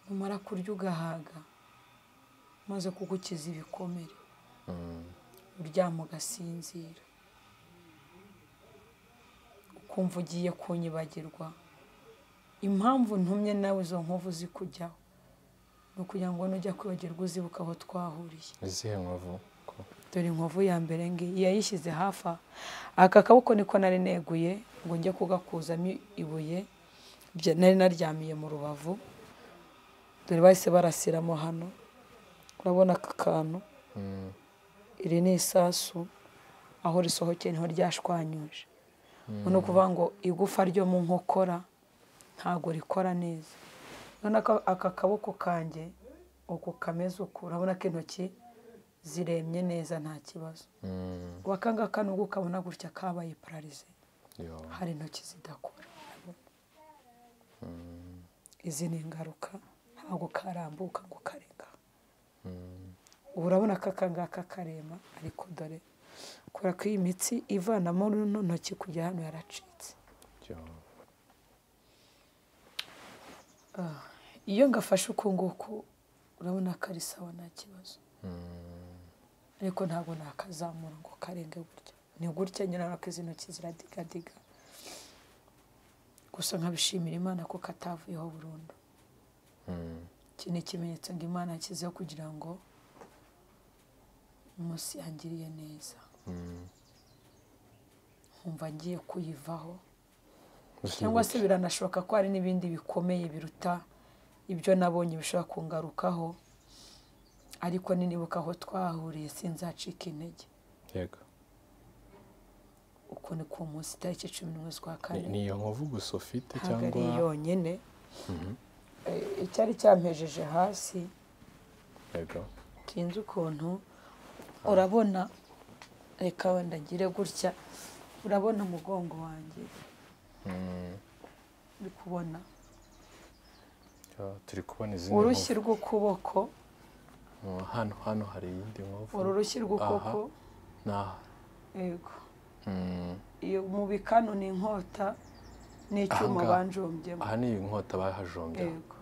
numara kurya ugahaga maze kugukiza ibikomere uryama ugasinzira ukumva ugiye kunyibagirwa impamvu ntumye nawe izo nkovu zikujyaho ni ukugira ngo nujya kwibagirwa uzibuka aho twahuriye izihe nkovu ko dore inkovu ya mbere ngiyi yayishyize hafi aha aka kaboko niko nari neguye ngo njye kugakuzamo ibuye bya- nari naryamiye mu rubavu dore bahise barasiramo hano urabona aka kantu iri ni isasu aho risohokeye niho ryashwanyuje ni ukuvuga ngo igufa ryo mu nkokora ntabwo rikora neza urabona ko aka kaboko kanjye uku kameze uku urabona ko intoki ziremye neza nta kibazo ubu aka ngaka nubwo ukabona gutya kabaye pararize yo hari intoki zidakora izi ni ingaruka ntabwo karambuka ngo karega ubu urabona ko aka ngaka karema ariko dore kubera ko iyi mitsi ivanamo runo ntoki kujya hano yaracitse yo iyo ngafashe uku nguku urabona ko ari sawa nta kibazo ariko ntabwo nakazamura ngo karenge gutya ni gutya nyine urabona ko izi ntoki ziradigadiga gusa nkabishimira imana ko katavuyeho burundu iki ni ikimenyetso ngo imana yashyizeho kugira ngo umunsi yangiriye neza nkumva ngiye kuyivaho cyangwa se biranashoboka ko hari n'ibindi bikomeye biruta ibyo nabonye bishobora kungarukaho ariko ninibuka aho twahuriye sinzacika intege yego uko ni ku munsi itariki cumi n'imwe z'ukwa Ni- kane ni iyo nkovu gusa ufite ntabwo ari cyangwa yonyine Eh, icyari cyampejeje hasi yego tinzi ukuntu urabona reka wenda ngire gutya urabona umugongo wanjye uri kubona Yo, turi kubona izindi urushyi nkovu. rw'ukuboko Oh, hano hano hari iyindi nkovu uru rushyi rw'ukuboko Aha. n'aha yego Mm. iyo mu bikanu ni inkota n'icyuma Ahangaha. banjombyemo aha ni inkota bahajombye yego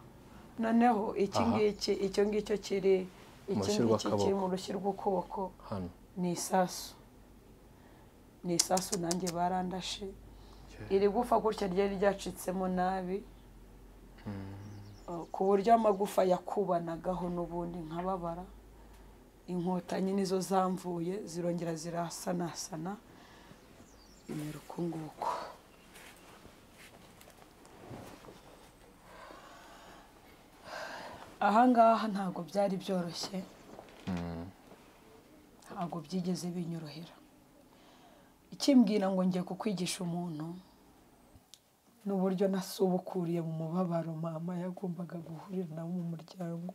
noneho iki Aha. ngiki icyo ngicyo kiri iki ngiki rushyi rw'akaboko. kiri mu rushyi rw'ukuboko hano ni isasu ni isasu nanjye barandashe Yeah. iri gufa gutya ryari ryacitsemo nabi Uh, ku buryo amagufa yakubanagaho n'ubundi nkababara inkota nyine izo zamvuye zirongera zirasanasana bimera uku nguku aha ngaha ntabwo byari byoroshye ntabwo byigeze binyorohera ikimbwira ngo ngiye kukwigisha umuntu ni uburyo nasubukuriye mu mubabaro mama yagombaga guhurira nawo mu muryango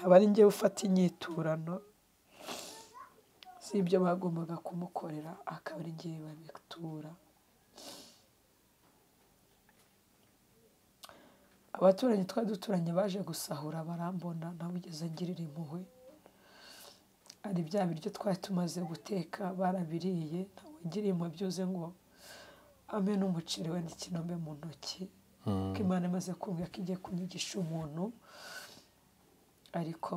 aba ari njye ufata inyiturano si ibyo bagombaga kumukorera akaba ari njye babitura abaturanyi twari duturanye baje gusahura barambona ntawigeze ngirira impuhwe ari bya biryo twari tumaze guteka barabiriye ntawugiriye impuhwe byuze ngo ampe n'umuceri we n'ikinombe mu ntoki ko imana imaze kumva ko igiye kunyigisha umuntu ariko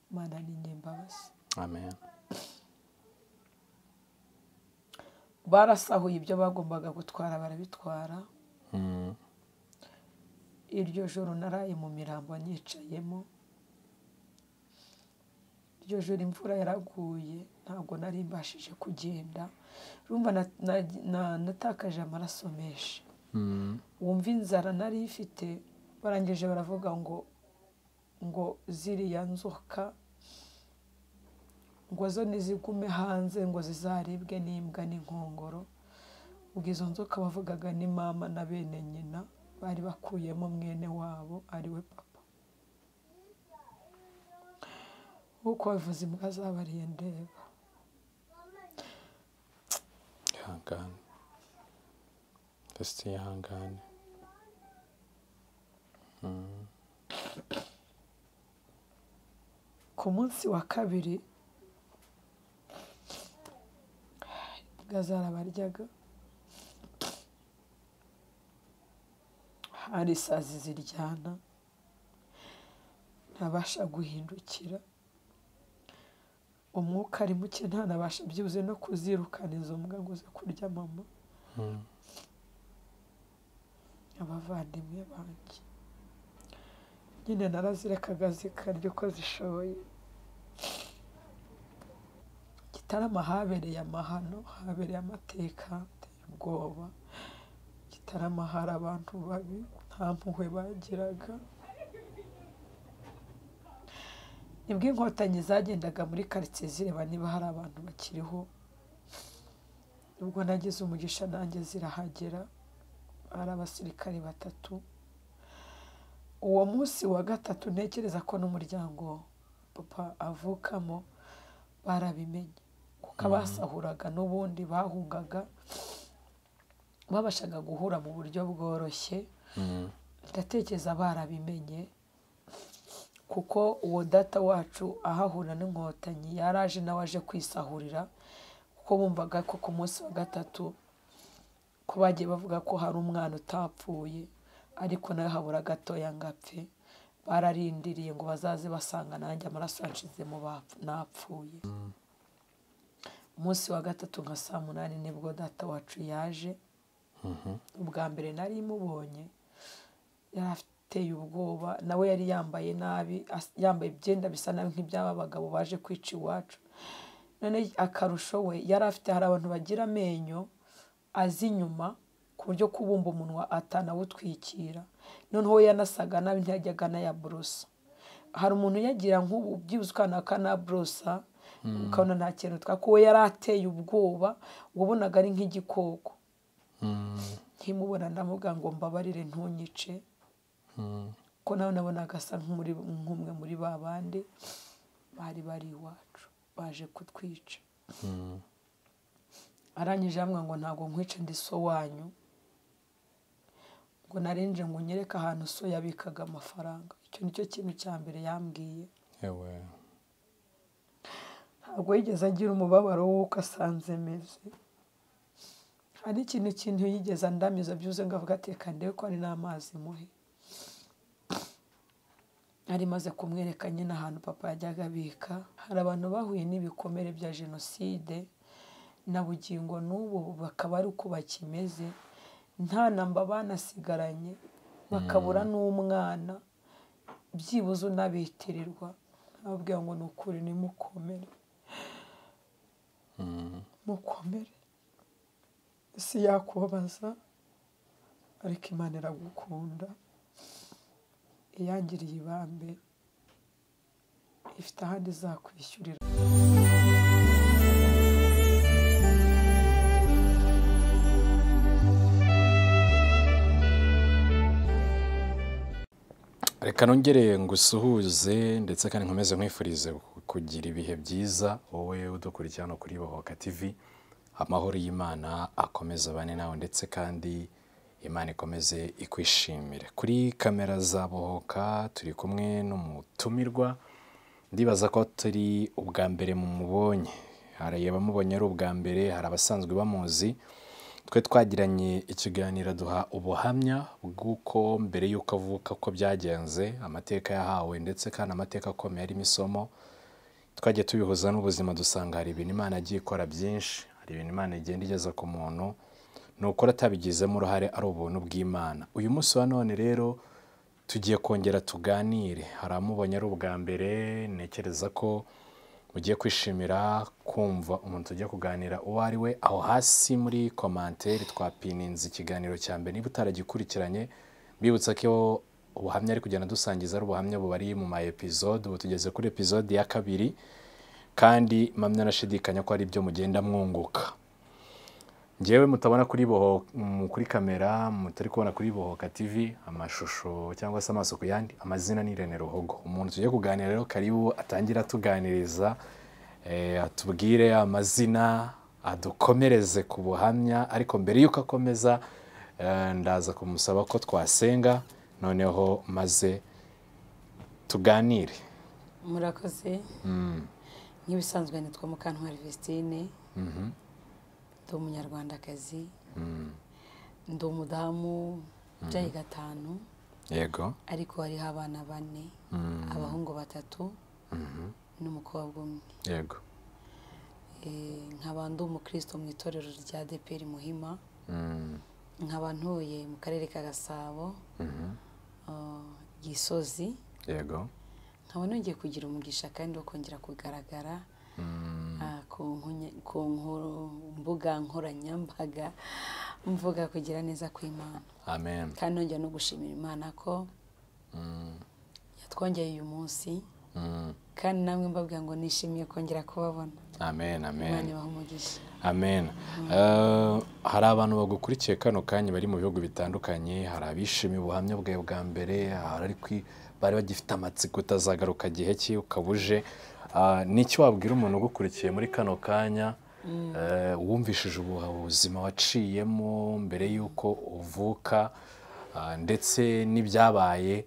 imana ni nyembabazi amen barasahuye ibyo bagombaga gutwara barabitwara Mm. iryo joro naraye mu mirambo nicayemo iryo joro imvura yaraguye ntabwo nari mbashije kugenda urumva na- na- na- natakaje amaraso menshi Mm. wumva inzara nari ifite barangije baravuga ngo ngo ziriya nzoka ngo zo nizigume hanze ngo zizaribwe n'imbwa n'inkongoro ubwo izo nzoka bavugaga ni mama na bene nyina bari bakuyemo mwene wabo ariwe papa nk'uko babivuze imbwa zabariye ndeba ihangane ndetse ihangane ku munsi wa kabiri imbwa zarabaryaga hari isazi ziryana ntabasha guhindukira umwuka ari muke ntanabasha byibuze no kuzirukana izo mbwa ngo ze kurya mama Mm. abavandimwe banjye nyine narazirekaga zikarya uko zishoboye gitarama habereye amahano habereye amateka ateye ubwoba gitarama hari abantu babi nta mpuhwe bagiraga nibwo inkotanyi zagendaga muri karitsiye zireba niba hari abantu bakiriho nubwo nagize umugisha nanjye zirahagera hari abasirikare batatu uwo munsi wa gatatu ntekereza ko n'umuryango papa avukamo barabimenye kuko abasahuraga n'ubundi bahungaga babashaga guhura mu buryo bworoshye Mm. ndatekereza barabimenye kuko uwo data wacu ahahura n'inkotanyi yaraje nawe aje kwisahurira kuko bumvaga ko ku munsi wa gatatu ko bagiye bavuga ko hari umwana utapfuye ariko nawe habura gatoya ngo apfe bararindiriye ngo bazaze basanga nanjye amaraso yanshize mu bapfu- napfuye umunsi wa gatatu nka saa munani nibwo data wacu yaje Mhm. ubwa mbere nari mubonye yari ateye ubwoba nawe yari yambaye nabi as- yambaye ibyenda bisa nabi nk'iby'aba bagabo baje kwica iwacu none akarusho we yari afite hari abantu bagira amenyo azi inyuma ku buryo kubumba umunwa atanawutwikira noneho we yanasaga nabi ntiyajyaga anayaborosa hari umuntu uyagira nk'ubu byibuze ukana akanaborosa ukabona nta kintu twako we yari ateye ubwoba wabonaga ari nk'igikoko Mm. nkimubona ndamubwira ngo mbabarire ntunyice Mm. ko nawe nabonaga asa nk'umuri- nk'umwe muri ba bandi bari bari iwacu baje kutwica Mm. arangije yambwira ngo ntabwo nkwice ndi so wanyu ngo narinje ngo unyereke ahantu so yabikaga amafaranga icyo nicyo kintu cya mbere yambwiye Ewe. ntabwo yigeze agira umubabaro w'uko asanze meze hari n'ikintu kintu yigeze andamiza byuze ngo avuga ateka ndebe ko ari n'amazi muhe yari imaze kumwereka nyine ahantu papa yajyaga abika hari abantu bahuye n'ibikomere bya jenoside na bugingo n'ubu bakaba ari uko bakimeze nta namba banasigaranye bakabura n'umwana byibuze unabitirirwa nababwira ngo ni ukuri nimukomere Mm. mukomere isi yakubabaza ariko imana iragukunda iyangiriye ibambe ifite ahandi izakwishyurira reka nongere ngusuhuze ndetse kandi nkomeze nkwifurize kugira ibihe byiza wowe udukurikira hano kuri Bohoka TV amahoro y'Imana akomeze abane nawe ndetse kandi Imana ikomeze ikwishimire kuri kamera za Bohoka turi kumwe n'umutumirwa ndibaza ko turi ubwa mbere mu mubonye hari abamubonye ari ubwa mbere hari abasanzwe bamuzi twe twagiranye ikiganiro duha ubuhamya bw'uko mbere y'uko avuka ko byagenze amateka yahawe ndetse kandi amateka akomeye arimo isomo twajya tubihuza n'ubuzima dusanga hari ibintu imana igiye ikora byinshi hari ibintu imana igenda igeza ku muntu ni ukuri atabigizemo uruhare ari ubuntu bw'imana uyu munsi wa none rero tugiye kongera tuganire hari amubonye ari ubwa mbere ntekereza ko ugiye kwishimira kumva umuntu tujya kuganira uwo ari we aho hasi muri komantere twapininze ikiganiro cya mbere niba utaragikurikiranye mbibutsa ko iyo ubuhamya ari kugenda dusangiza ari ubuhamya bubari mu ma episode ubu tugeze kuri episode ya kabiri kandi mpamya nashidikanya ko ari byo mugenda mwunguka ngewe mutabona kuri boho mm, kuri kamera mutari kubona kuri bohoka tv amashusho cyangwa se amaso ku yandi amazina ni Irene Ruhogo umuntu tugiye kuganira rero karibu atangira atuganiriza eh, atubwire amazina adukomereze ku buhamya ariko mbere y'uko akomeza eh, ndaza kumusaba ko twasenga noneho maze tuganire murakoze nk'ibisanzwe nitwa mukantwari vizitine ndi umunyarwandakazi ndi umudamu ubyaye gatanu yego ariko hariho abana bane abahungu batatu n'umukobwa umwe yego Eh, nkaba ndi umukristo mu itorero rya deperi muhima Mm, nkaba ntuye mu karere ka gasabo mhm. eh, gisozi yego nkaba nongeye kugira umugisha kandi wo kongera kugaragara Mm, ah, ku nkunya- ku nkuru- mbuga nkoranyambaga mvuga kugira neza kw'imana amen kandi nongera no gushimira imana ko Mm, yatwongeye uyu munsi mm, kandi namwe mbabwira ngo nishimiye kongera kubabona amen amen imana ibaha umugisha amen Eh, hari abantu bagukurikiye kano kanya bari mu bihugu bitandukanye hari abishimiye ubuhamya bwawe bwa mbere hari ari kwi- bari bagifite amatsiko utazagaruka igihe cye ukaba uje Ah, ni iki wabwira umuntu ugukurikiye muri kano kanya eh, wumvishije ubu- ubuzima waciyemo mbere y'uko uvuka ah, ndetse n'ibyabaye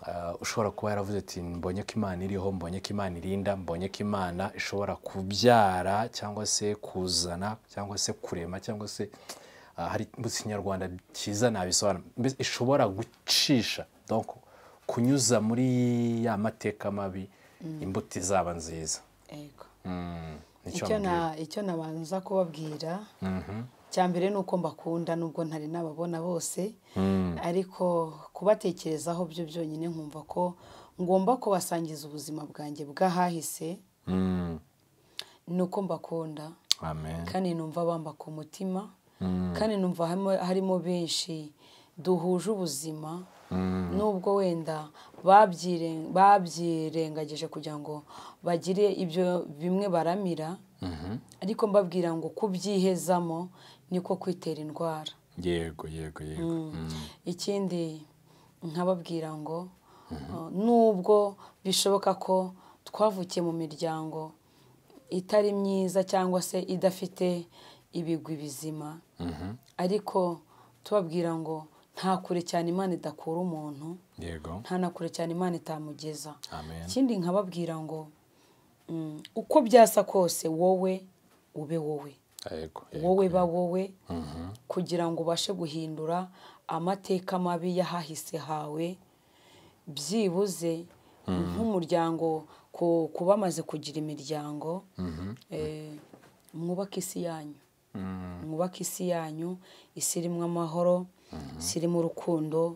Ah, ushobora kuba yaravuze ati mbonye ko imana iriho mbonye ko imana irinda mbonye ko imana ishobora kubyara cyangwa se kuzana cyangwa se kurema cyangwa se ah, hari mu kinyarwanda cyiza nabisobanura mbese ishobora gucisha donc kunyuza muri ya mateka mabi imbuto izaba nziza yego Mm, nicyo icyo mbwira. na icyo nabanza kubabwira cya mbere ni uko mbakunda nubwo ntari nababona bose ariko kubatekerezaho byo byonyine nkumva ko ngomba kubasangiza ubuzima bwanjye bw'ahahise Mm, ni uko mbakunda amen kandi numva bamba ku mutima kandi numva harimo- harimo benshi duhuje ubuzima nubwo wenda babyire- babyirengagije kugira ngo bagire ibyo bimwe baramira ariko mbabwira ngo kubyihezamo niko kwitera indwara yego yego yego Mm, ikindi nkababwira ngo uh, nubwo bishoboka ko twavukiye mu miryango itari myiza cyangwa se idafite ibigwi bizima ariko tubabwira ngo nta kure cyane imana idakura umuntu yego nta na kure cyane imana itamugeza amen ikindi nkababwira ngo mm, uko byasa kose wowe ube wowe yego wowe yego ba wowe kugira ngo ubashe guhindura amateka mabi y'ahahise hawe byibuze nk'umuryango ku- ku bamaze kugira imiryango eh, mwubake isi yanyu mwubake isi yanyu isi irimo amahoro isi irimo urukundo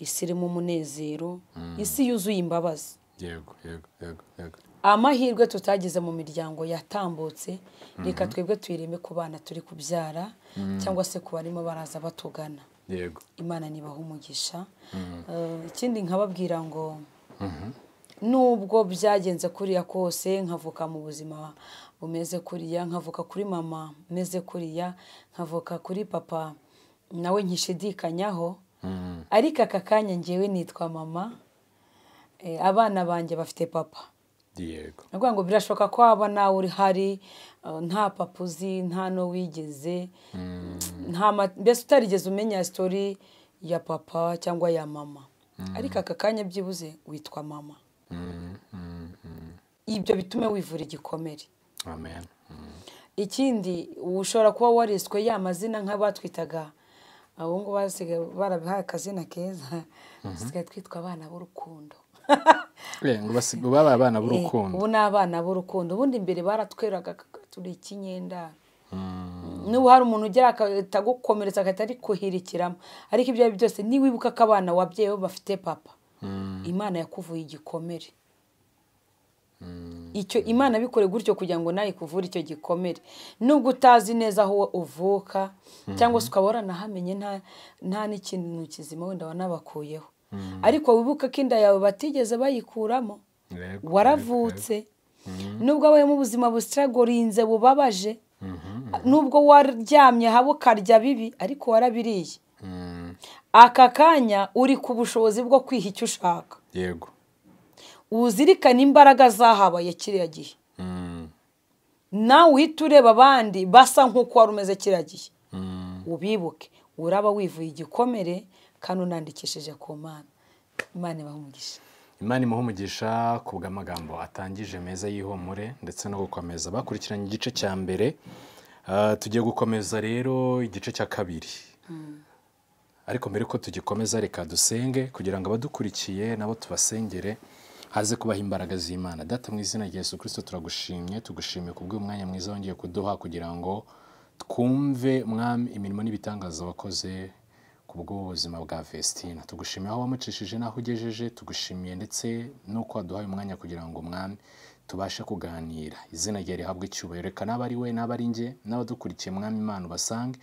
isi irimo umunezero isi yuzuye imbabazi yego yego yego yego amahirwe tutagize mu miryango yatambutse reka twebwe tuyireme ku bana turi kubyara cyangwa se ku barimo baraza batugana yego imana nibaha umugisha Eh, ikindi nkababwira ngo nubwo byagenze kuriya kose nkavuka mu buzima bumeze kuriya nkavuka kuri mama meze kuriya nkavuka kuri papa nawe nkishidikanyaho ariko aka kanya ngewe nitwa mama Eh, abana banjye bafite papa yego ndavuga ngo birashoboka ko waba nawe uri hari uh, nta papa uzi nta no wigeze nta ma- mbese utarigeze umenya sitori ya papa cyangwa ya mama ariko aka kanya byibuze witwa mama ibyo bitume wivura igikomere amen ikindi ushobora kuba wariswe ya mazina nk'abatwitaga ubu ngubu basigaye barabihaye akazina keza dusigaye twitwa abana b'urukundo ngo basiga baba abana Eh, b'urukundo ubu ni abana b'urukundo ubundi imbere baratweraga kaka, turi ikinyendaro n'ubu hari umuntu ugera akagukomeretsa agahita ari kuhirikiramo ariko ibyo ari byo byose niwibuka ko abana wabyeyi bo bafite papa imana yakuvuye igikomere icyo imana bikore gutyo kugira ngo nawe ikuvure icyo gikomere nubwo utazi neza aho uvuka cyangwa se ukaba waranahamenye nta- nta n'ikintu kizima wenda wanabakuyeho ariko wibuka ko inda yawe batigeze bayikuramo Yego, waravutse nubwo wabayemo ubuzima busiragorinze bubabaje nubwo waryamye haba ukarya bibi ariko warabiriye Mm, aka kanya uri ku bushobozi bwo kwiha icyo ushaka yego uzirikane imbaraga zahabaye kiriya gihe Mm, nawe uhita ureba abandi basa nk'uko wari umeze kiriya gihe mm. ubibuke uraba wivuye igikomere kandi unandikishije ku mana imana ibaha umugisha imana imuha umugisha ku bw'amagambo atangije meza y'ihumure ndetse no gukomeza bakurikiranye igice cya mbere Ah, tugiye gukomeza rero igice cya kabiri ariko mbere ko tugikomeza reka dusenge kugira ngo abadukurikiye nabo tubasengere haze kubaha imbaraga z'imana data mu izina rya yesu kirisito turagushimye tugushimiye kubw'uyu mwanya mwiza wongeye kuduha kugira ngo twumve mwami imirimo n'ibitangaza wakoze ku bw'ubuzima bwa Festina tugushimiye aho wamucishije n'aho ugejeje tugushimiye ndetse n'uko waduhaye umwanya kugira ngo mwami tubashe kuganira izina rye rihabwe icyubahiro reka n'aba ari we n'aba ari njye n'abadukurikiye mwami imana ubasange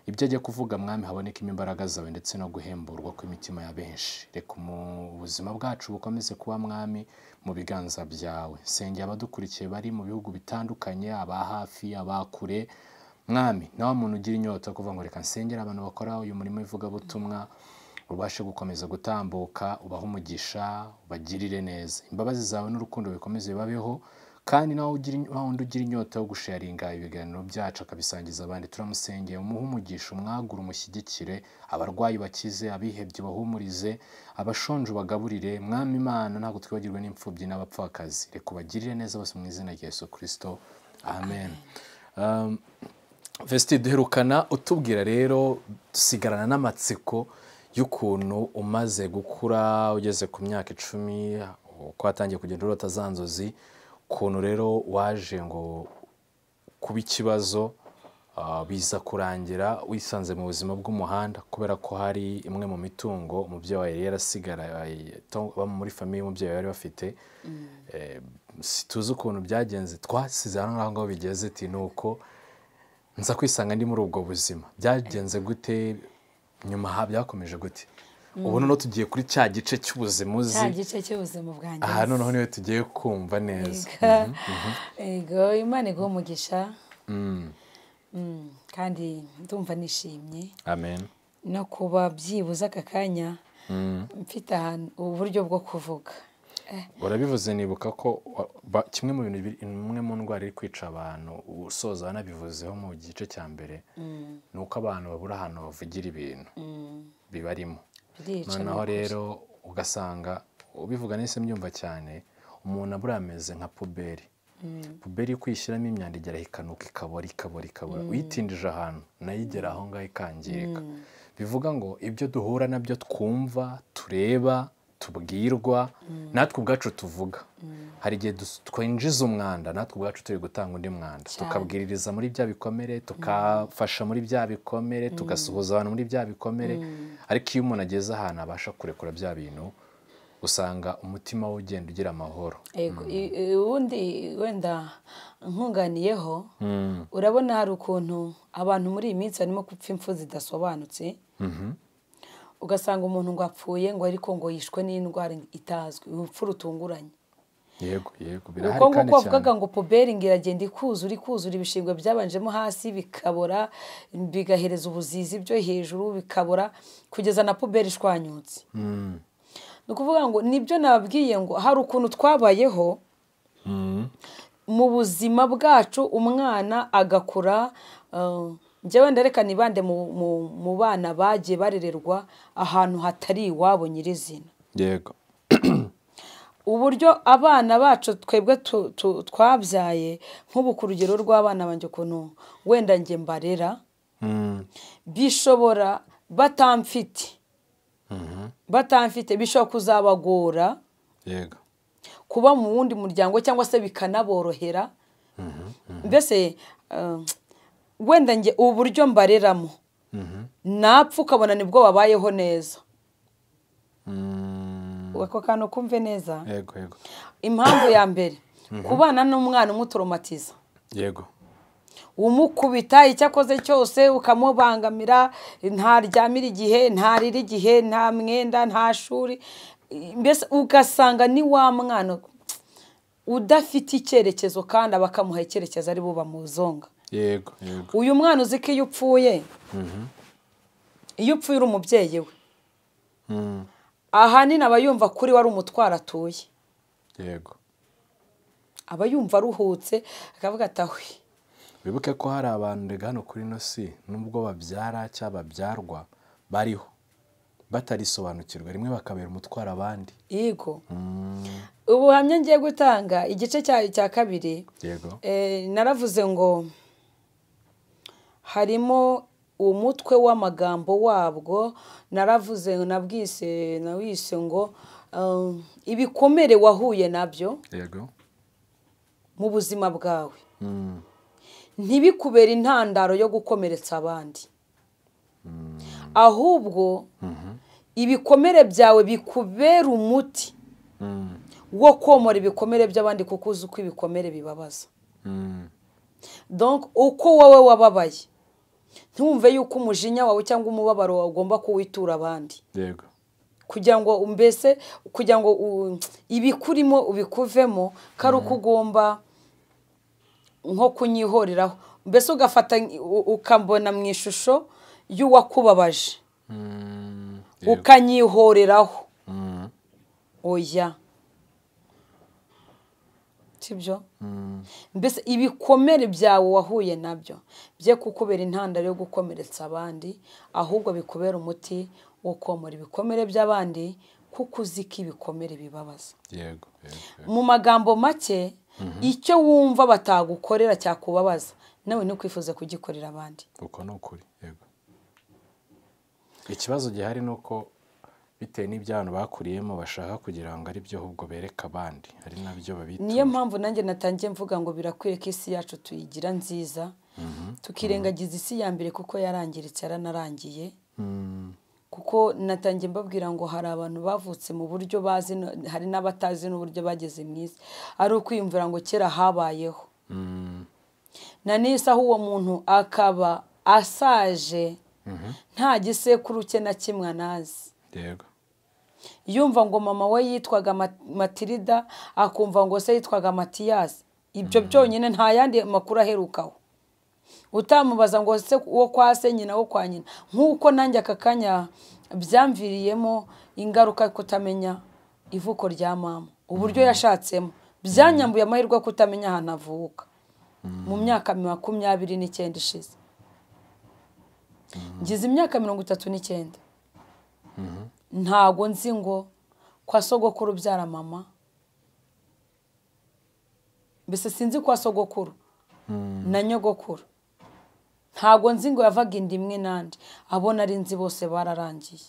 ibyo ajya kuvuga mwami habonekamo imbaraga zawe ndetse no guhemburwa kw'imitima ya benshi reka ubuzima bwacu bukomeze kuba mwami mu biganza byawe senge abadukurikiye bari mu bihugu bitandukanye aba hafi aba kure mwami nawe muntu ugira inyota yo kuvuga ngo reka nsengere abantu bakora uyu murimo w'ivugabutumwa ubashe gukomeza gutambuka ubahe umugisha ubagirire neza imbabazi zawe n'urukundo bikomeze bibabeho kandi nawe ugira wundi ugira inyota yo gusharinga ibiganiro byacu akabisangiza abandi turamusengeye umuhe umugisha umwagure umushyigikire abarwayi bakize abihebye bahumurize abashonje bagaburire mwami imana ntabwo twibagirwe n'imfubyi n'abapfakazi reka ubagirire neza bose mu izina rya yesu kirisito amen Um, Vesti duherukana utubwira rero dusigarana n'amatsiko y'ukuntu umaze gukura ugeze ku myaka icumi uko watangiye kugenda urota za nzozi ukuntu rero waje ngo kuba ikibazo ah, biza kurangira wisanze mu buzima bw'umuhanda kubera ko hari imwe mu mitungo umubyeyi wawe yari yarasigaye to- abo muri famiye y'umubyeyi bari bafite Eh, situzi ukuntu byagenze twasize hano ngaho ngaho bigeze ti ni uko nza kwisanga ndi muri ubwo buzima byagenze gute nyuma ha byakomeje gute ubu noneho tugiye kuri cya gice cy'ubuzima cya uzi gice cy'ubuzima bwanjye aha noneho niwe tugiye kumva neza ego imana iguha umugisha Mm, kandi ndumva nishimye amen no kuba byibuze aka kanya mfite ahantu uburyo bwo kuvuga Eh, urabivuze nibuka ko wa- ba- kimwe mu bintu biri- imwe mu ndwara iri kwica abantu usoza wanabivuzeho mu gice cya mbere ni uko abantu babura ahantu bavugira ibintu bibarimo birica noneho nukuri. rero ugasanga ubivuga nese mbyumva cyane umuntu abura ameze nka puberi puberi yo kwishyiramo imyanda igera ikanuka ikabora ikabora ikabora uyitindije ahantu nayo igera aho ngaho ikangirika bivuga ngo ibyo duhura nabyo twumva tureba tubwirwa natwe ubwacu tuvuga hari igihe dus- twinjiza umwanda natwe ubwacu turi gutanga undi mwanda tukabwiririza muri bya bikomere tukafasha muri bya bikomere tugasuhuza abantu muri bya bikomere ariko iyo umuntu ageze ahantu abasha kurekura bya bintu usanga umutima we ugenda ugira amahoro Ego, i- i- ubundi wenda nkunganiyeho urabona hari ukuntu abantu muri iyi minsi barimo gupfa impfu zidasobanutse ugasanga umuntu ngo apfuye ngo ariko ngo yishwe n'indwara itazwi urupfu rutunguranye yego yego uko birahari kandi cyane nguko bavugaga ngo puberi ngo iragenda ikuzura ikuzura ibishingwe byabanjemo hasi bikabora bigahereza ubuzizi byo hejuru bikabora kugeza na puberi ishwanyutse Mm. ni ukuvuga ngo nibyo nababwiye ngo hari ukuntu twabayeho Mm. mu buzima bwacu umwana agakura eh, njyewe ndareka nibande mu- mu- mu bana bagiye barererwa ahantu hatari iwabo nyirizina yego uburyo abana bacu twebwe tu- tu- twabyaye nk'ubu ku rugero rw'abana banjye ukuntu wenda njye mbarera Mm. bishobora batamfite batamfite bishobora kuzabagora yego kuba mu wundi muryango cyangwa se bikanaborohera mbese eh, wenda njye uburyo mbareramo napfa ukabona nibwo babayeho neza Mm. ako kantu kumve neza yego yego impamvu ya mbere kubana n'umwana umutoromatiza yego umukubita icyo akoze cyose ukamubangamira ntaryamira igihe ntarira igihe nta mwenda nta shuri mbese ugasanga ni wa mwana udafite icyerekezo kandi bakamuha icyerekezo ari bo bamuzonga yego yego uyu mwana uzi ko iyo upfuye iyo upfuye uri umubyeyi we Mm. ahanini aba yumva kuri we ari umutwaro atuye yego aba yumva aruhutse akavuga ati ahwe wibuke ko hari abantu rega hano kuri ino si nubwo babyara cyangwa babyarwa bariho batarisobanukirwa rimwe bakabera umutwaro abandi yego Mm. ubuhamya ngiye gutanga igice cya- cya kabiri yego Eh, naravuze ngo harimo umutwe w'amagambo wabwo naravuze nabwise nawise ngo um, ibikomere wahuye nabyo yego mu buzima bwawe Mm, ntibikubere intandaro yo gukomeretsa abandi ahubwo ibikomere byawe bikubera umuti mm, wo komora ibikomere by'abandi kuko uzi uko ibikomere bibabaza mm, donc uko wowe wababaye ntumve yuko umujinya wawe cyangwa umubabaro wawe ugomba kuwitura abandi yego kugira ngo mbese kugira ngo u- ibikurimo ubikuvemo ko ari uko ugomba nko kunyihoreraho mbese ugafata u- ukambona mu ishusho y'uwakubabaje Mm, yego. ukanyihoreraho Mm, oya sibyo mm, mbese ibikomere byawe wahuye nabyo bye kukubera intandaro yo gukomeretsa abandi ahubwo bikubera umuti wo komora ibikomere by'abandi kuko uzi ko ibikomere bibabaza yego yego, yego. mu magambo make icyo wumva batagukorera cyakubabaza nawe ntukwifuze kugikorera abandi uko ni ukuri yego ikibazo gihari ni uko bitewe n'ibyo abantu bakuriyemo bashaka kugira ngo ari byo ahubwo bereka abandi ari nabyo niyo babita mpamvu nanjye natangiye mvuga ngo birakwiye ko isi yacu tuyigira nziza tukirengagiza isi ya mbere kuko yarangiritse yaranarangiye Mm, kuko natangiye mbabwira ngo hari abantu bavutse mu buryo bazi no- hari n'abatazi n'uburyo bageze mu isi ari ukwiyumvira ngo kera habayeho mm, na n'isi aho uwo muntu akaba asaje nta gisekuru cye na kimwe anazi yego yumva ngo mama we yitwaga Ma- matirida akumva ngo se yitwaga matiyasi ibyo byonyine nta yandi makuru aherukaho utamubaza ngo se uwo kwa se nyina wo kwa nyina nk'uko nanjye aka kanya byamviriyemo ingaruka yo kutamenya ivuko rya mama uburyo yashatsemo byanyambuye amahirwe yo kutamenya ahantu avuka mu myaka makumyabiri n'icyenda ishize ngize imyaka mirongo itatu n'icyenda ntago nzi ngo kwa sogokuru ubyara mama mbese sinzi kwa sogokuru na nyogokuru ntabwo nzi ngo yavaga inda imwe n'andi abo nari nzi bose bararangiye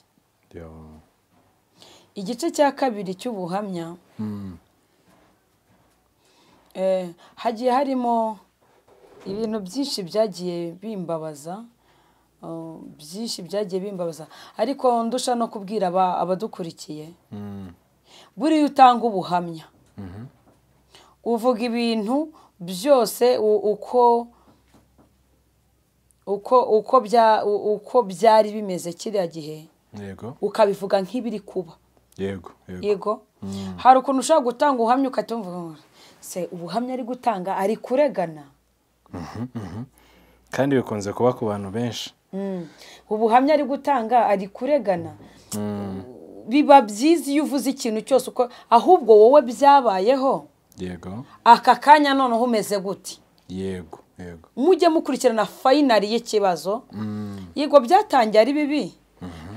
yo igice cya kabiri cy'ubuhamya Mm, eh, hagiye harimo ibintu byinshi byagiye bimbabaza eh, byinshi byagiye bimbabaza ariko ndusha no kubwira aba- abadukurikiye mm, buriya utanga ubuhamya mhm, uvuga ibintu byose u- uko uko uko bya- u- uko byari bimeze kiriya gihe yego ukabivuga nk'ibiri kuba yego yego yego hari ukuntu ushobora gutanga ubuhamya ugahita wumva ngo se ubuhamya ari gutanga ari kuregana kandi bikunze kuba ku bantu benshi Mm. ubuhamya ari gutanga ari kuregana biba byiza iyo uvuze ikintu cyose uko ahubwo wowe byabayeho yego aka kanya noneho umeze gute yego yego mujye mukurikirana fayinari y'ikibazo Mm, yego byatangiye ari bibi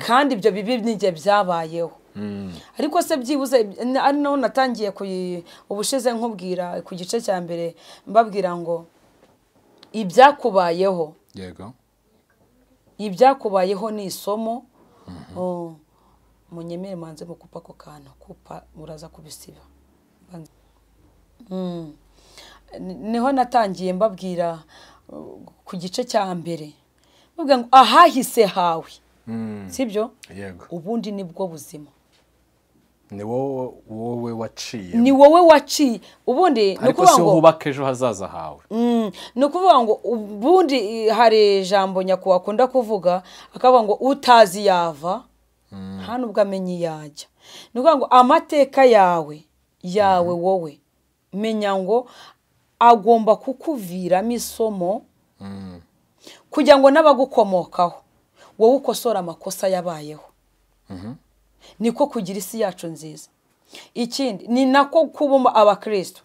kandi ibyo bibi n'igihe byabayeho mm, ariko se byibuze n- ari naho natangiye kuyi- ubushize nkubwira ku gice cya mbere mbabwira ngo ibyakubayeho yego ibyakubayeho ni isomo Oh, munyemere manze mukupa ako kantu kupa muraza kubisiba Banze- Mm. Ni- niho natangiye mbabwira uh, ku gice cya mbere mbabwira ngo ahahise hawe Mm, sibyo yego ubundi nibwo buzima ni wowe wowe waciye ni wowe waciye ubundi ni ariko ukuvuga si wowe ngo wubaka ejo hazaza hawe Mm, ni ukuvuga ngo ubundi eh, hari ijambo nyakubahwa akunda kuvuga akavuga ngo utazi yava nta nubwo amenya iyo ajya ni ukuvuga ngo amateka yawe yawe wowe menya ngo agomba kukuviramo isomo Mm, kugira ngo n'abagukomokaho wowe ukosora amakosa yabayeho mhm, niko kugira isi yacu nziza ikindi ni nako kubamo abakristo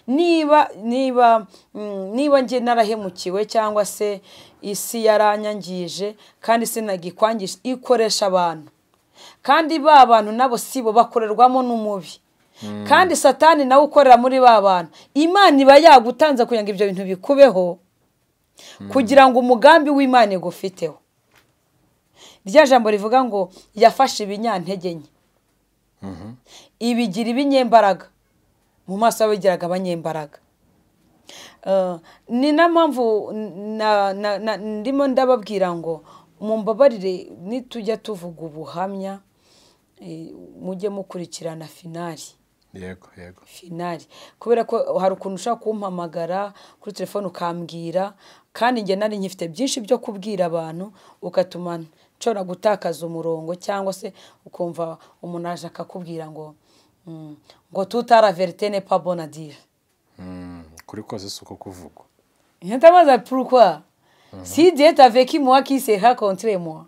niba niba mm, niba njye narahemukiwe cyangwa se isi yaranyangije kandi sinagikwangisha ikoresha abantu kandi ba bantu nabo sibo bakorerwamo n'umubi kandi satani nawe ukorera muri ba bantu imana iba yagutanze kugira ngo ibyo bintu bikubeho kugira ngo umugambi w'imana igufiteho rya jambo rivuga ngo yafashe ibinyantege nke ibigira ibinyembaraga mu maso y'abigiraga abanyembaraga ni na mpamvu ndimo ndababwira ngo mumbabarire nitujya tuvuga ubuhamya mujye mukurikirana finari yego yego finari kubera ko hari ukuntu ushobora kumpamagara kuri telefone ukambwira kandi njye nari nkifite byinshi byo kubwira abantu ukatuma nshobora gutakaza umurongo cyangwa se ukumva umuntu aje akakubwira ngo ngo tutara veritene pabonadire kuri kose si uko kuvugwa ntitamaza purukwa si diyete aveki muwa kiseha kontire muwa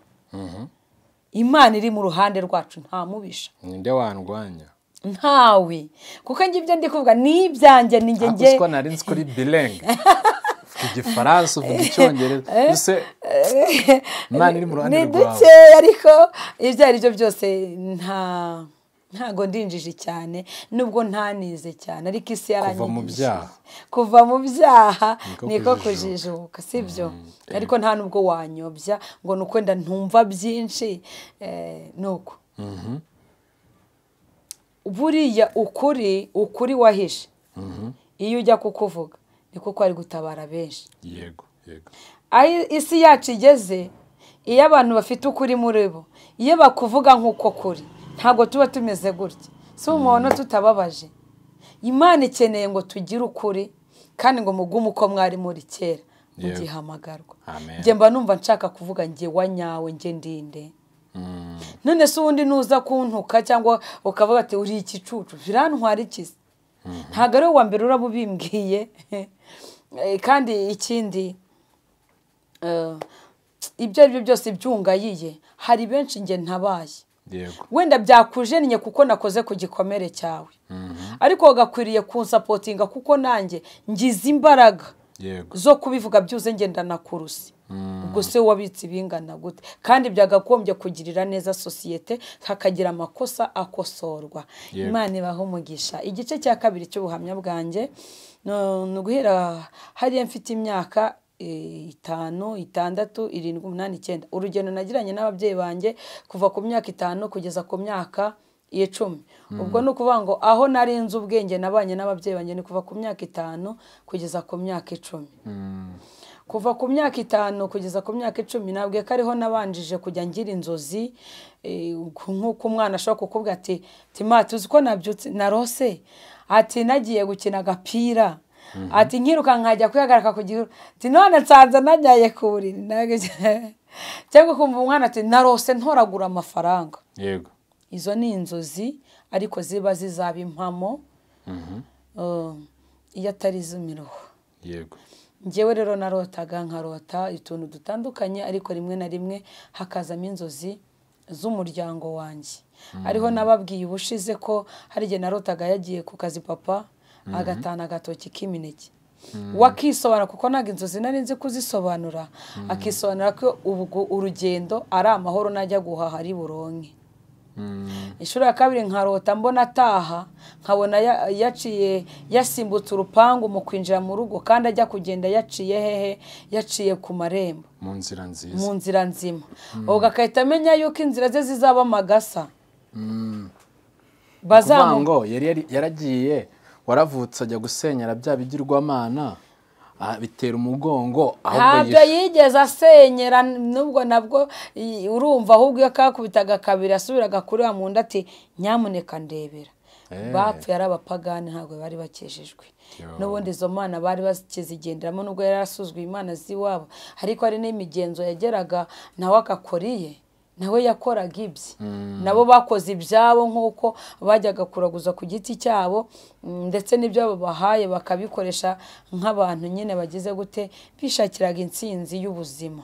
imana iri mu ruhande rwacu nta mubisha ninde wandwanya ntawe kuko njye ibyo ndi kuvuga ni ibyanjye ni njye njye ko nari nzi kuri birenge uvuga igifaransa uvuga icyongereza mbese imana iri mu ruhande ni rwawe dukeya ariko ibyo ari byo byose nta ntago ndinjije cyane nubwo ntanize cyane ariko isi yaranyigishije mu byaha. kuva mu byaha Niko niko kujijuka. kujijuka sibyo ariko nta nubwo wanyobya ngo ni ukwenda ntumva byinshi eh, ni uko buriya ukuri ukuri wahishe iyo ujya kukuvuga ni kuko ari gutabara benshi yego yego aho isi yacu igeze iyo abantu bafite ukuri muri bo iyo bakuvuga nk'uko kuri ntabwo tuba tumeze gutya si umuntu tutababaje imana ikeneye ngo tugire ukuri kandi ngo mugume uko mwari muri kera Yewe. mugihamagarwa Amen. njye mba numva nshaka kuvuga njye wa nyawe njye ndinde none se ubundi nuza kuntuka cyangwa ukavuga ati uri igicucu birantwara ikizi ntabwo ari wowe wa mbere uraba ubimbwiye Eh, kandi ikindi eh, ibyo ari byo byose byungayiye hari benshi njye ntabaye yego wenda byakujennye kuko nakoze ku gikomere cyawe ariko wagakwiriye kunsapotinga kuko nanjye ngize imbaraga yego zo kubivuga byuze ngenda nakuruse ubwo se wabitse ibingana gute kandi byagagombye kugirira neza sosiyete hakagira amakosa akosorwa Yego. imana ibaho umugisha igice cya kabiri cy'ubuhamya bwanjye no- ni uguhera hariya mfite imyaka eh, itanu itandatu irindwi umunani icyenda urugendo nagiranye n'ababyeyi banjye kuva ku myaka itanu kugeza ku myaka icumi ubwo ni ukuvuga ngo aho nari nzi ubwenge nabanye n'ababyeyi banjye ni kuva ku myaka itanu kugeza ku myaka icumi kuva ku myaka itanu kugeza ku myaka icumi ntabwo ko ariho nabanjije kujya ngira inzozi eh, nk'uko umwana ashobora kukubwira ati tima tuzi ko nabyutse narose ati nagiye gukina agapira ati nkiruka nkajya kwihagarika ku gihuru ati none nsanze nanyaye ku buriri Ntabwo ibyo- cyangwa kumva umwana ati narose ntoragura amafaranga yego izo ni inzozi ariko ziba zizaba impamo Eh, iyo atari iz'imiruho yego njyewe rero narotaga nkarota utuntu dutandukanye ariko rimwe na rimwe hakazamo inzozi z'umuryango wanjye ariho nababwiye ubushize ko hari igihe narotaga yagiye ku kazi papa agatana agatoki k'imineke wakisobanura kuko ntabwo inzozi nari nzi kuzisobanura akisobanura ko ubwo urugendo ari amahoro najya guhaha ari buronke inshuro ya kabiri nkarota mbona ataha nkabona ya- yaciye yasimbutse urupangu mu kwinjira mu rugo kandi ajya kugenda yaciye hehe yaciye ku marembo mu nzira nziza mu nzira nzima ubwo agahita amenya yuko inzira ze zizaba amagasa kuvuga bazamuka ngo yari yari- yaragiye waravutse ajya gusenyera bya bigirwamana ah, bitera umugongo ahubwo ntabwo yigeze asenyera nubwo nabwo i- urumva ahubwo iyo kakubitaga kabiri asubiraga kuri wa muntu ati nyamuneka ndebera Eh. bapfuye ari abapagani ntabwo bari bakejejwe Yo. n'ubundi izo mana bari bakizigenderamo nubwo yari yarasuzuguye imana z'iwabo ariko hari n'imigenzo yageraga nawe agakora iye nawe yakoraga ibye nabo bakoze ibyabo nk'uko bajyaga kuraguza ku giti cyabo mm, ndetse n'ibyo babahaye bakabikoresha nk'abantu nyine bagize gute bishakiraga intsinzi y'ubuzima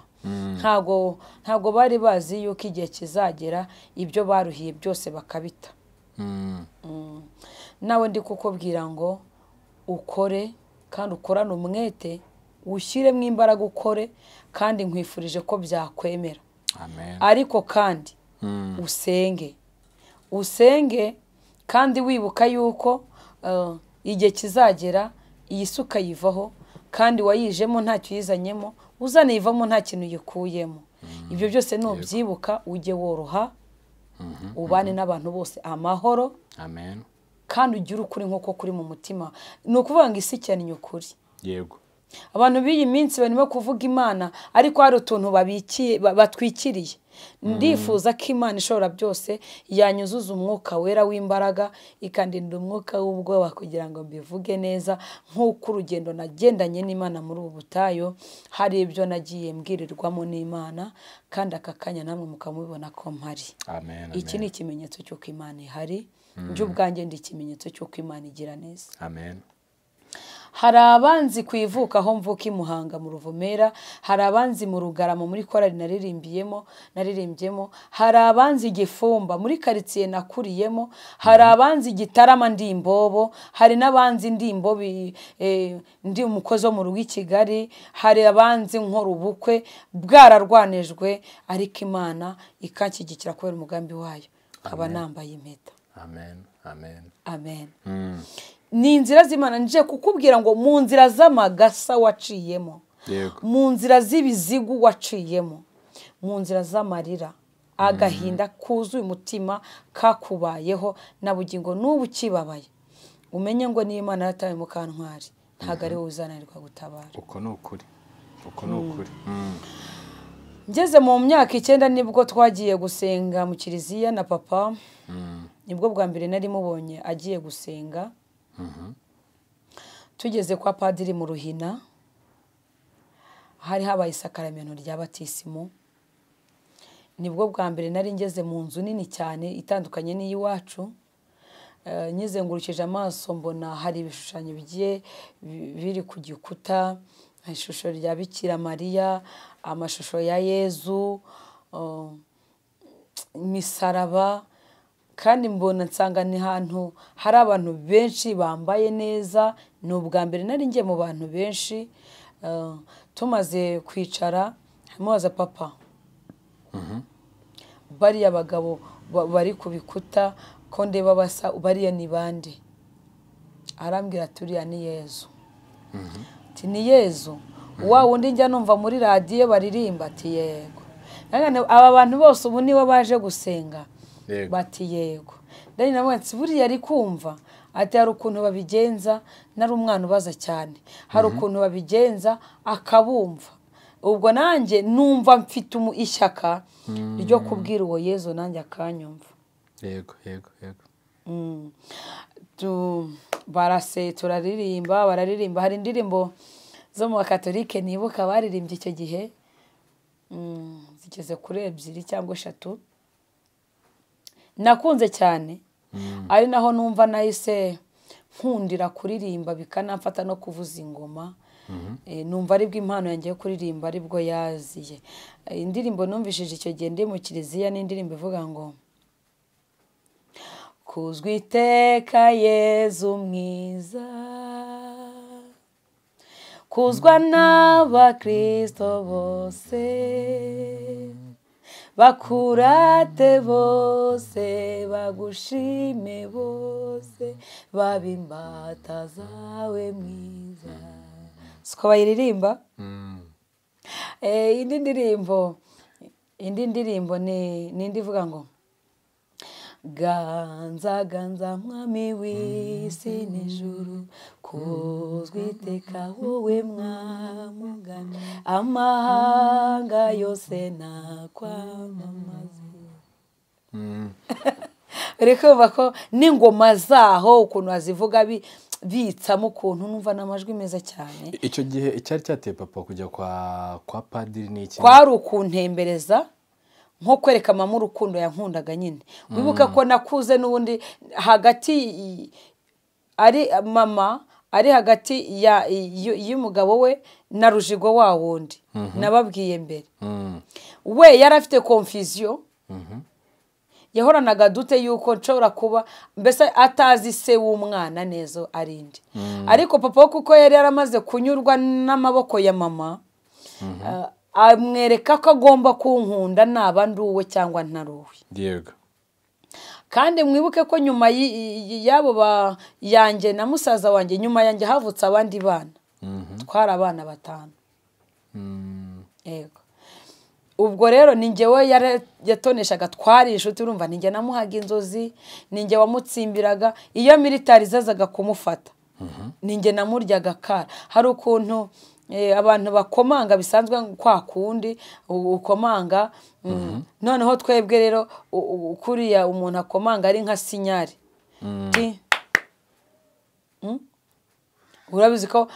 ntago ntago bari bazi yuko igihe kizagera ibyo baruhiye byose bakabita Mm, nawe ndi kukubwira ngo ukore kandi ukorane umwete ushyiremo imbaraga ukore kandi nkwifurije ko byakwemera amen ariko kandi Mm, usenge usenge kandi wibuka yuko eh, igihe kizagera iyi si ukayivaho kandi wayijemo ntacyo uyizanyemo uzanayivamo nta kintu uyikuyemo ibyo byose nubyibuka ujye woroha ubane n'abantu bose amahoro amen kandi ugire ukuri nk'uko kuri mu mutima ni ukuvuga ngo isi cyane ni ukuri yego abantu b'iyi minsi barimo kuvuga imana ariko hari utuntu babikiye ba- batwikiriye ndifuza ko imana ishobora byose yanyuzuza umwuka wera w'imbaraga ikandinda umwuka w'ubwoba kugira ngo mbivuge neza nk'uko urugendo nagendanye n'imana muri ubu butayu hari ibyo nagiye mbwirirwamo n'imana kandi aka kanya namwe mukamubibona ko mpari amen iki ni amen ikimenyetso cy'uko imana ihari njye ubwanjye ndi ikimenyetso cy'uko imana igira neza amen hari abanzi ku ivuka aho mvuka i muhanga mu ruvumera hari abanzi mu rugarama muri korari naririmbiyemo naririmbyemo hari abanzi i gifumba muri karitsiye nakuriyemo hari abanzi i gitarama ndi imbobo hari n'abanzi ndi imbobi eh, ndi umukozi wo mu rugo i kigali hari abanzi nkora ubukwe bwararwanijwe ariko imana ikanshyigikira kubera umugambi wayo nkaba nambaye impeta amen amen amen Mm. ni inzira z'imana nje kukubwira ngo mu nzira z'amagasa waciyemo yego mu nzira z'ibizigu waciyemo mu nzira z'amarira agahinda kuzuye umutima kakubayeho na bugingo n'ubu ukibabaye umenye ngo niyo imana yarataye mu kantwari ntabwo ari wowe uzananirwa gutabara uko ni ukuri uko ni ukuri Mm. ngeze mu myaka icyenda nibwo twagiye gusenga mu kiliziya na papa nibwo bwa mbere nari mubonye agiye gusenga tugeze kwa padiri mu ruhina hari habaye isakaramento rya batisimu nibwo bwa mbere nari ngeze mu nzu nini cyane itandukanye n'iy'iwacu Eh, nyize ngurukije amaso mbona hari ibishushanyo bigiye bi- biri ku gikuta ishusho rya bikira mariya amashusho ya yezu eh, imisaraba kandi mbona nsanga ni ahantu hari abantu benshi bambaye neza ni ubwa mbere nari ngiye mu bantu benshi Eh, tumaze kwicara mubaza papa bariya bagabo ba- bari ku bikuta ko ndeba basa bariya ni bande arambwira ati uriya ni yezu ati ni yezu wa wundi njya numva muri radiyo baririmba ati yego Nangane aba bantu bose ubu nibo baje gusenga Yego. bati yego dani nawe ati buriya ari kumva ati hari ukuntu babigenza nari umwana ubaza cyane hari ukuntu babigenza akabumva ubwo nanjye numva mfite umu- ishyaka ryo kubwira uwo yezu nanjye akanyumva yego yego yego Mm. Tu- barase turaririmba bararirimba hari indirimbo zo mu bakatolike nibuka baririmbye icyo gihe Mm, zigeze kuri ebyiri cyangwa eshatu nakunze cyane ari naho numva nahise nkundira kuririmba bikanamfata no kuvuza ingoma Eh, numva aribwo impano yanjye yo kuririmba aribwo yaziye Eh, indirimbo numvishije icyo gihe ndi mu kiliziya ni indirimbo ivuga ngo kuzwa iteka yezu mwiza kuzwa n'abakristo bose bakurate bose bagushime bose babe imbata zawe mwiza siko bayiririmba Mm. Eh, indi ndirimbo indi ndirimbo ni ni indi ivuga ngo ganza ganza mwami w'isi n'ijuru kuzwa iteka wowe mwamugana amahanga yose nakwamamaza Mm. uri kumva ko n'ingoma zaho ukuntu bazivuga bi- bitsamo ukuntu numva ni amajwi meza cyane icyo gihe icyari cyateye papa kujya kwa kwa padiri ni iki kwari ukuntembereza nko kwereka mama urukundo yankundaga nyine wibuka ko nakuze n'ubundi hagati i- ari mama ari hagati ya- y- y'umugabo we na rujigo wa wundi nababwiye mbere Mm. we yari afite konfiziyo yahoranaga adute yuko nshobora kuba mbese atazi se w'umwana neza ari inde ariko papa we kuko yari yaramaze kunyurwa n'amaboko ya mama eh, amwereka ko agomba kunkunda naba ndi uwe cyangwa ntari uwe yego kandi mwibuke ko nyuma y- y- y'abo ba- yanjye na musaza wanjye nyuma yanjye havutse abandi bana twari abana batanu yego ubwo rero ni njyewe yatoneshaga twari inshuti urumva ni njye namuhaga inzozi ni njye wamutsimbiraga iyo militari zazaga kumufata ni njye namuryaga akara hari ukuntu abantu bakomanga bisanzwe kwa kundi ukomanga noneho twebwe rero kuriya umuntu akomanga ari nka sinyari urabizi ko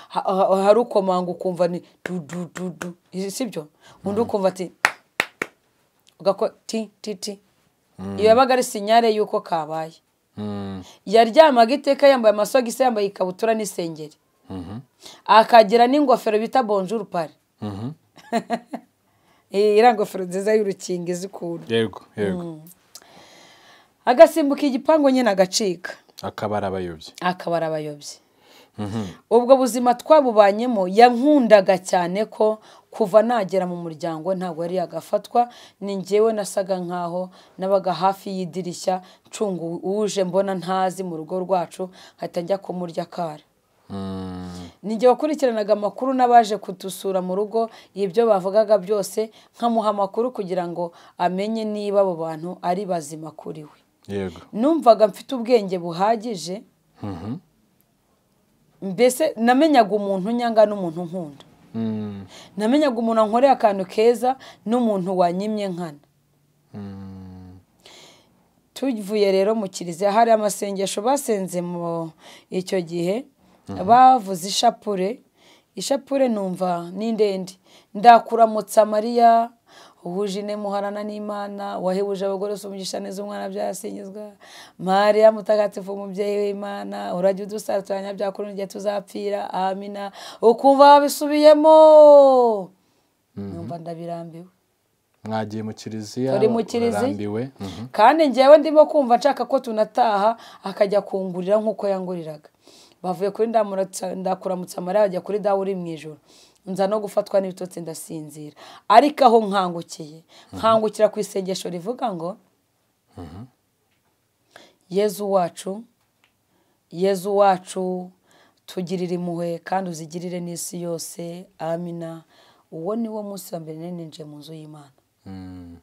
hari ukomanga ukumva ni dudududu si byo undi ukumva ati ugakora ti ti ti iyo yabaga ari sinyare y'uko kabaye yaryamaga iteka yambaye amasogisi yambaye ikabutura n'isengeri akagira n'ingofero bita bonjuru pari iriya ngofero nziza y'urukingi izi ukuntu yego yego agasimbuka igipangu nyine agacika akaba ari abayobyi akaba ari abayobyi ubwo buzima twabubanyemo yankundaga cyane ko kuva nagera mu muryango ntabwo yari yagafatwa ni ngewe nasaga nkaho nabaga hafi y'idirishya ncunga uje mbona ntazi mu rugo rwacu nkahita njya kumurya akara ni igihe wakurikiranaga amakuru n'abaje kudusura mu rugo ibyo bavugaga byose nkamuha amakuru kugira ngo amenye niba abo bantu ari bazima kuri we yego numvaga mfite ubwenge buhagije mbese namenyaga umuntu unyanga n'umuntu nkunda Mm, namenyaga umuntu ankoreye akantu keza n'umuntu wanyimye nkana mm, tuvuye rero mu kiliziya hari amasengesho basenze mu icyo gihe bavuze ishapure ishapure numva ni ndende ndakuramutsa mariya uhuje ine muharana n'imana wahebuje abagore umugisha neza umwana byasingizwa mariya mutagatifu umubyeyi w'imana urajya udusaturanya byakuru n'igihe tuzapfira amina ukumva wabisubiyemo numva ndabirambiwe mwagiye mu kiliziya Turi mu kiliziya. urarambiwe Mhm. kandi njyewe ndimo kumva nshaka ko tunataha akajya kungurira nk'uko yanguriraga bavuye kuri ndamuratsa- ndakuramutsa mariya bajya kuri dawe uri mu ijoro nza no gufatwa n'ibitotsi ndasinzira ariko aho nkangukiye nkangukira ku isengesho rivuga ngo yezu wacu yezu wacu tugirire impuhwe kandi uzigirire n'isi yose amina uwo ni wo munsi wa mbere nari ninjiye mu nzu y'imana Mm,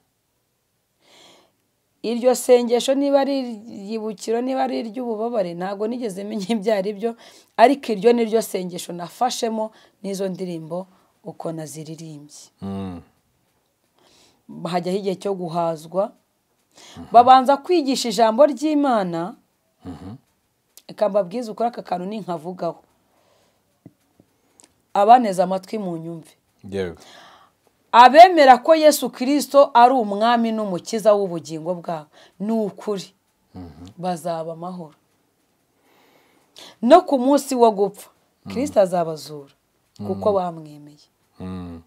iryo sengesho niba ari iryibukiro niba ari iry'ububabare ntabwo nigeze menya ibyo ari byo ariko iryo ni ryo sengesho nafashemo n'izo ndirimbo uko naziririmbye mm, hajyaho igihe cyo guhazwa babanza kwigisha ijambo ry'imana reka mbabwize ukuri aka kantu ninkavugaho abaneze amatwi mu nyumve yego abemera ko yesu kirisito ari umwami n'umukiza w'ubugingo bwabo ni ukuri bazaba amahoro no ku munsi wo gupfa kirisito azabazura kuko bamwemeye Mm,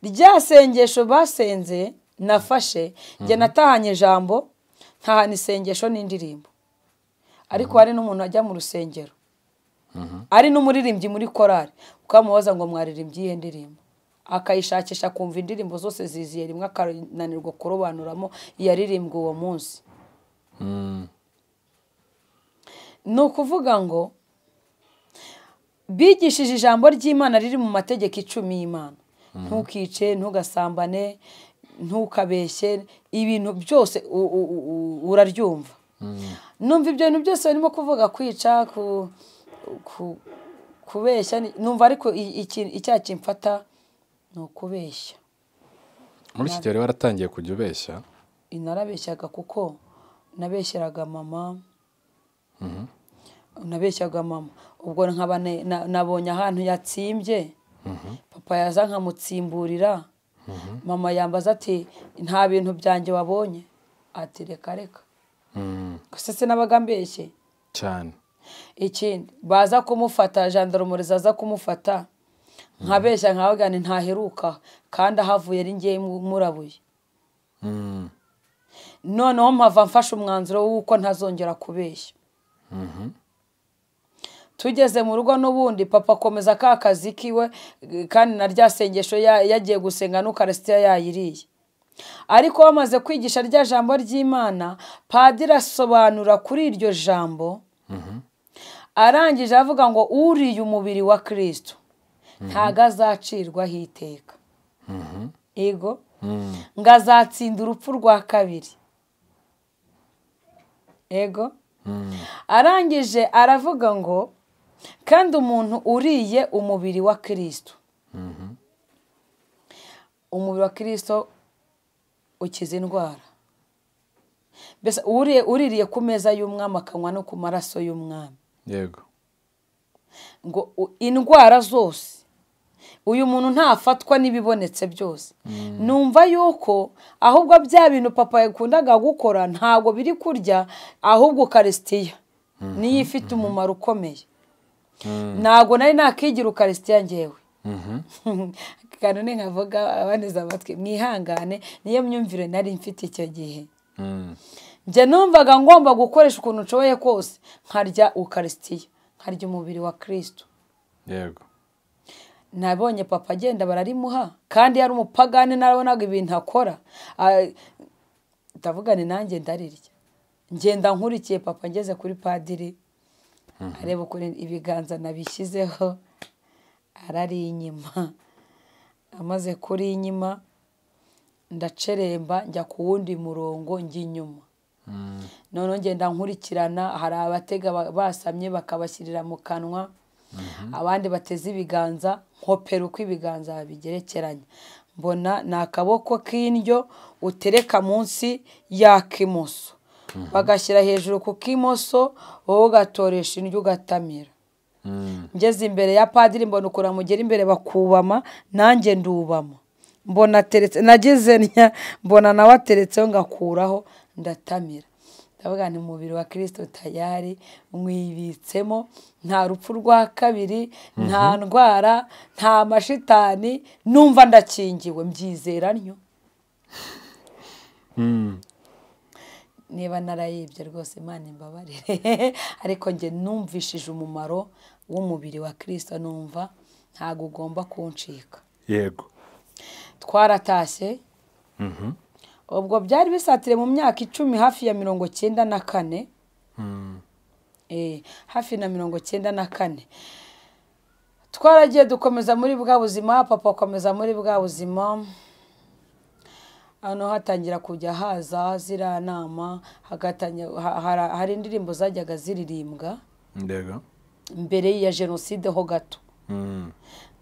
rya sengesho basenze nafashe njye natahanye ijambo ntahana isengesho n'indirimbo ariko hari n'umuntu ajya mu rusengero ari n'umuririmbyi muri korari ukamubaza ngo mwaririmbye iyihe ndirimbo akayishakisha akumva indirimbo zose ziziye rimwe akananirwa kurobanuramo iyaririmbwe uwo munsi mm, ni ukuvuga ngo bigishije ijambo ry'imana riri mu mategeko icumi y'imana ntukice ntugasambane ntukabeshye ibintu byose u- u- u- u- uraryumva numva ibyo bintu byose barimo kuvuga kwica ku- ku- kubeshya ni- numva ariko i- iki- icyaha kimfata ni ukubeshya muri iki gihe rero waratangiye kujya ubeshya narabeshyaga kuko nabeshyeraga mama nabeshyaga mama ubwo nkaba ne- na- nabonye ahantu yatsimbye papa yaza nkamutsimburira mama yambaza ati nta bintu byanjye wabonye ati reka reka Mm, gusa se nabaga mbeshye cyane ikindi baza kumufata jandarumuri zaza kumufata nkabeshya nkavuga nti ntaheruka kandi ahavuye ari ngewe murabuye Mm, noneho mpava mfashe umwanzuro w'uko ntazongera kubeshya tugeze mu rugo n'ubundi papa akomeza ka kazi kiwe kandi na rya sengesho ya- yagiye gusenga n'ukarisitiya yayiriye ariko bamaze kwigisha rya jambo ry'imana padiri asobanura kuri iryo jambo arangije avuga ngo uriye umubiri wa kirisito ntago azacirwaho iteka ego ngo azatsinda urupfu rwa kabiri ego arangije aravuga ngo kandi umuntu uriye umubiri wa kirisito umubiri wa kirisito ukiza indwara mbese uririye ku meza y'umwami akanywa no ku maraso y'umwami yego ngo indwara zose uyu muntu ntafatwa n'ibibonetse byose numva yuko ahubwo bya bintu papa yakundaga gukora ntabwo biri kurya ahubwo ukarisitiya niyo ifite umumaro ukomeye ntabwo nari nakigira ukarisitiya ngewe kanone nkavuga abaneze amatwi mwihangane niyo myumvire nari mfite icyo gihe njye numvaga ngomba gukoresha ukuntu nshoboye kose nkarya ukarisitiya nkarya umubiri wa kirisito yego nabonye papa agenda bararimuha kandi yari umupagani narabonaga ibintu akora ndavugane nanjye ndarirya ngenda nkurikiye papa ngeze kuri padiri areba ukuntu ibiganza nabishyizeho arari inyuma amaze kuri inyuma ndaceremba njya ku wundi murongo njya inyuma noneho ngenda nkurikirana hari abatega basamye bakabashyirira mu kanwa abandi bateze ibiganza nkopera uko ibiganza bigerekeranye mbona ni akaboko k'indyo utereka munsi y'ak'imoso bagashyira hejuru ku k'imoso wowe ugatoresha indyo ugatamira ngeze imbere ya padiri mbona ukuntu amugera imbere bakubama nanjye ndubama mbona ateretse nageze ntya mbona nawe ateretseho ngakuraho ndatamira ndavuga ni umubiri wa kirisito tayari mwibitsemo nta rupfu rwa kabiri nta ndwara nta mashitani numva ndakingiwe mbyizera ntyo niba narayibye rwose imana imbabarire ariko njye numvishije umumaro w'umubiri wa kirisito numva ntabwo ugomba kuncika yego twaratashye ubwo byari bisatire mu myaka icumi hafi ya mirongo cyenda na kane hafi na mirongo cyenda na kane twaragiye dukomeza muri bwa buzima papa akomeza muri bwa buzima hano hatangira kujya haza ziriya nama hari indirimbo zajyaga ziririmbwa ndego mbere ya jenoside ho gato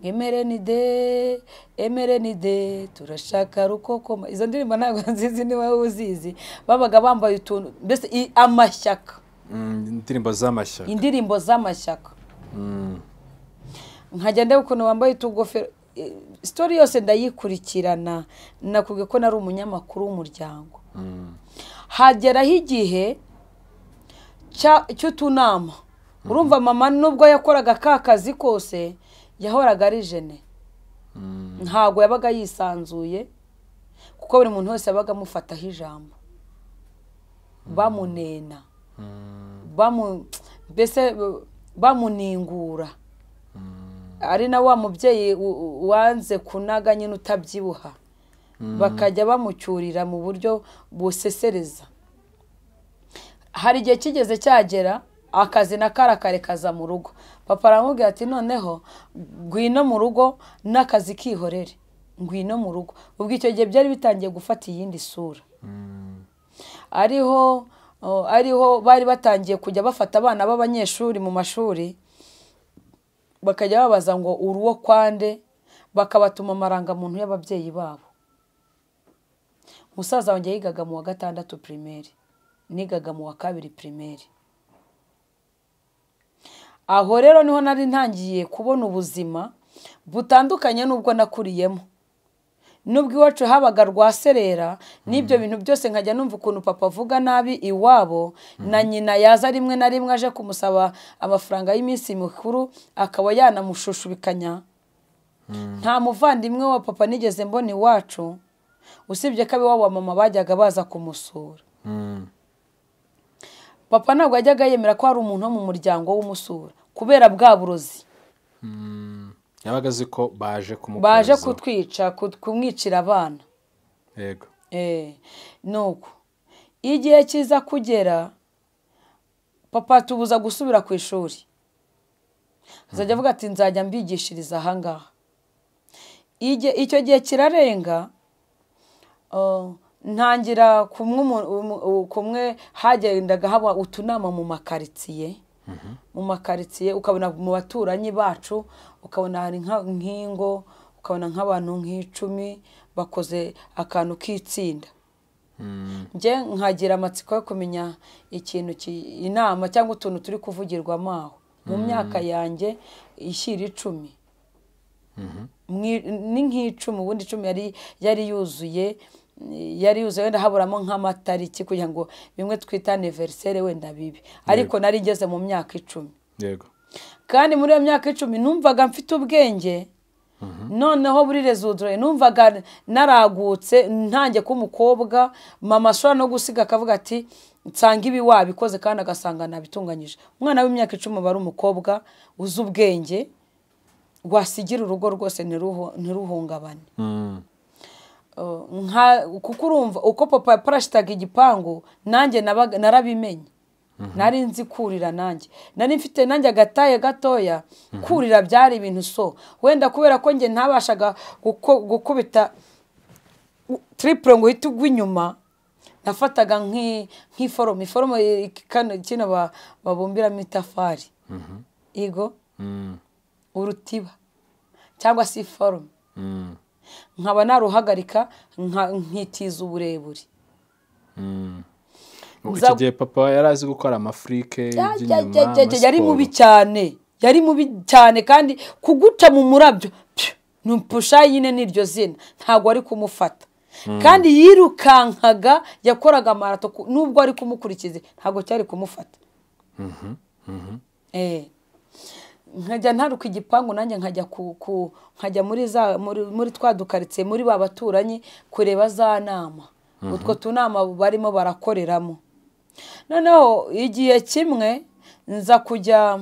emerenide emerenide turashaka rukokoma izo ndirimbo ntabwo nzizi niba uzizi babaga bambaye utuntu mbese i- amashyaka indirimbo z'amashyaka indirimbo z'amashyaka nkajya ndeba ukuntu bambaye utugofero Eh, sitori yose ndayikurikirana nakubwiye ko nari umunyamakuru w'umuryango hageraho igihe cya- cy'utunama urumva mama nubwo yakoraga ka kazi kose yahoraga ari jene ntabwo yabaga yisanzuye kuko buri muntu wese yabaga amufataho ijambo bamunena bamu- mbese bamuningura ari na wa mubyeyi u- u- wanze kunaga nyine utabyibuha bakajya bamucyurira mu buryo busesereza hari igihe kigeze cyagera akazi na kari akarekaza mu rugo papa aramubwira ati noneho ngwino mu rugo n'akazi kihorere ngwino mu rugo ubwo icyo gihe byari bitangiye gufata iyindi sura ariho o, ariho bari batangiye kujya bafata abana b'abanyeshuri mu mashuri bakajya babaza ngo uruwo kwande bakabatuma amarangamuntu y'ababyeyi babo musaza wanjye yigaga mu wa gatandatu pirimeri nigaga mu wa kabiri pirimeri aho rero niho nari ntangiye kubona ubuzima butandukanye n'ubwo nakuriyemo nubwo iwacu habaga rwaserera n'ibyo bintu byose nkajya numva ukuntu papa avuga nabi iwabo na nyina yaza rimwe na rimwe aje kumusaba amafaranga y'iminsi mikuru akaba yanamushushubikanya nta muvandimwe wa papa nigeze mbona iwacu usibye ko abiwabo wa mama bajyaga baza kumusura papa ntabwo yajyaga yemera ko hari umuntu wo mu muryango w'umusura kubera bwa burozi yabaga azi ko baje kumukoza baje kutwica kut- kumwicira abana yego Eh, nuko igihe kiza kugera papa tubuza gusubira ku ishuri azajya avuga ati nzajya mbigishiriza ahangaha Ige- icyo gihe kirarenga uh, ntangira kumwe umu- umu- u- kumwe hagendaga haba utunama mu makaritsiye mu makaritsiye ukabona mu baturanyi bacu ukabona hari nka- nk'ingo ukabona nk'abantu nk'icumi bakoze akantu k'itsinda njye nkagira amatsiko yo kumenya ikintu ki- inama cyangwa utuntu turi kuvugirwamo aho mu myaka yanjye ishyira icumi Mwi- ni nk'icumi ubundi icumi yari yari yuzuye yari yuzuye wenda haburamo nk'amatariki kugira ngo bimwe twita aniveriseri wenda bibi ariko nari ngeze mu myaka icumi yego kandi muri iyo myaka icumi numvaga mfite ubwenge noneho buri rezudure numvaga naragutse ntange ko umukobwa mama ashobora no gusiga akavuga ati nsanga ibi wabikoze kandi agasanga nabitunganyije umwana w'imyaka icumi aba ari umukobwa uzi ubwenge rwasigira urugo rwose ntiruhu- ntiruhungabane Mm. Uh, nka kuko urumva uko papa yaparashitaga igipangu nanjye nabaga- narabimenye nari nzi kurira nanjye nari mfite nanjye agataye gatoya kurira byari ibintu so wenda kubera ko njye ntabashaga guko- gukubita u- triple ngo uhite ugwa inyuma nafataga nk'i- nk'iforomo iforomo i- kano kino ba- babumbiramo itafari igo Mm. urutiba cyangwa se iforomo Mm. nkaba naruhagarika nka- nkitiza uburebure Icyo Nza- gihe papa yari azi gukora amafurike y'inyuma Jajajajajajaj, yari mubi amasiporo. cyane yari mubi cyane kandi kuguca mu murabyo pyu, numpusha nyine n'iryo zina ntabwo ari kumufata kandi yirukankaga yakoraga marato ku- nubwo ari kumukurikiza ntabwo cyari kumufata Eh. nkajya ntaruka igipangu nanjye nkajya ku, ku nkajya muri za muri, muri twa dukaritsiye muri ba baturanyi kureba za nama utwo tunama barimo barakoreramo noneho igihe kimwe nza kujya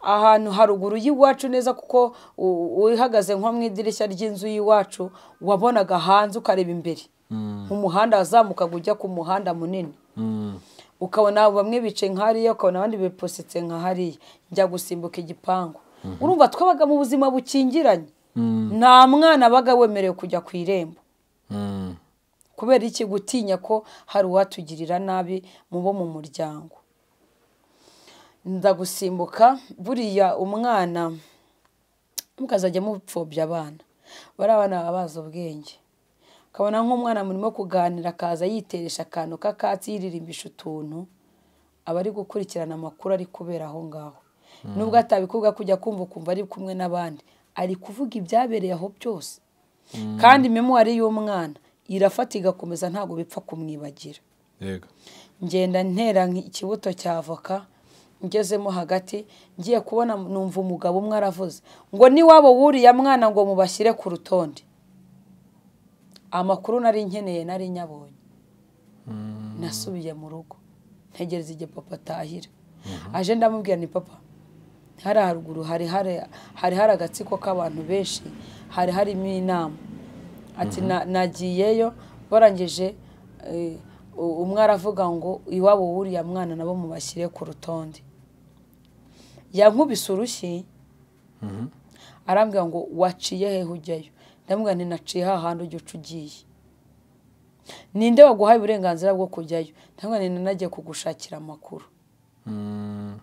ahantu haruguru y'iwacu neza kuko u- uhagaze nko mu idirishya ry'inzu y'iwacu wabonaga hanze ukareba imbere umuhanda wazamukaga ujya ku muhanda munini Mm. ukabona bamwe bicaye nka hariya ukabona abandi bipositse nka hariya njya gusimbuka igipangu urumva twabaga mu buzima bukingiranye nta mwana wabaga wemerewe kujya ku irembo Mm. kubera iki gutinya ko hari uwatugirira nabi mu bo mu muryango ndagusimbuka buriya umwana mukazajya mupfobya abana bari abana baba bazi ubwenge ukabona nk'umwana murimo kuganira akaza yiteresha akantu k'akatsi yiririmbisha utuntu aba ari gukurikirana amakuru ari kubera aho ngaho nubwo atabikubwa kujya kumva ukumva ari kumwe n'abandi ari kuvuga ibyabereye aho byose kandi memuwari y'umwana irafata igakomeza ntabwo bipfa kumwibagira yego ngenda ntera nk- ikibuto cya avoka ngezemo hagati ngiye kubona numva umugabo umwe aravuze ngo niwabo wuriya mwana ngo mubashyire ku rutonde amakuru nari nkeneye nari nyabonye nasubiye mu rugo ntegereza igihe papa atahira aje ndamubwira ni papa hari haruguru hari hari hari hari agatsiko k'abantu benshi hari harimo inama ati "Na- nagiyeyo barangije eh, u- umwe aravuga ngo iwabo wuriya mwana nabo mubashyire ku rutonde yankubise urushyi arambwira ngo waciye hehe ujyayo ndamubwira nti naciye hahandi ujya uca ugiye ninde waguhaye uburenganzira bwo kujyayo ndamubwira nti nanagiye kugushakira amakuru Mm.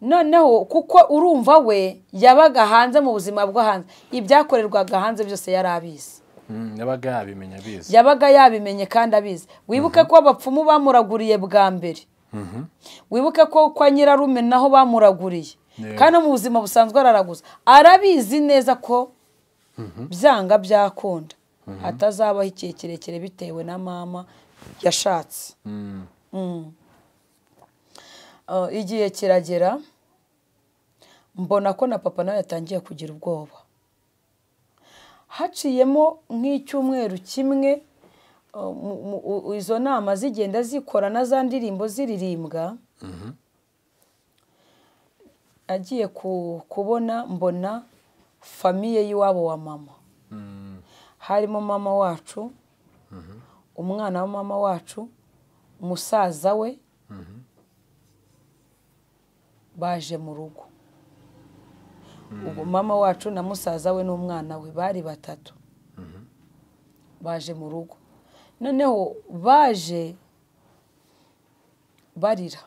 noneho kuko urumva we yabaga hanze mu buzima bwo hanze ibyakorerwaga hanze byose yari abizi Mm. yabaga yabimenya abizi yabaga yabimenye kandi abizi wibuke ko abapfumu bamuraguriye bwa mbere Mhm. wibuke ko kwa nyirarume naho bamuraguriye Yeah. kandi no mu buzima busanzwe araraguza arabizi neza ko byanga byakunda hatazabaho igihe kirekire bitewe na mama yashatse Mm. Mm. Uh, igihe kiragera mbona ko na papa nawe yatangiye kugira ubwoba haciyemo nk'icyumweru kimwe uh, mu- mu- u- izo nama zigenda zikora na za ndirimbo ziririmbwa agiye ku- kubona mbona famiye y'iwabo wa mama Mm. harimo mama wacu umwana wa mama wacu umusaza we baje mu rugo ubwo mama wacu na musaza we n'umwana we bari batatu baje mu rugo noneho baje barira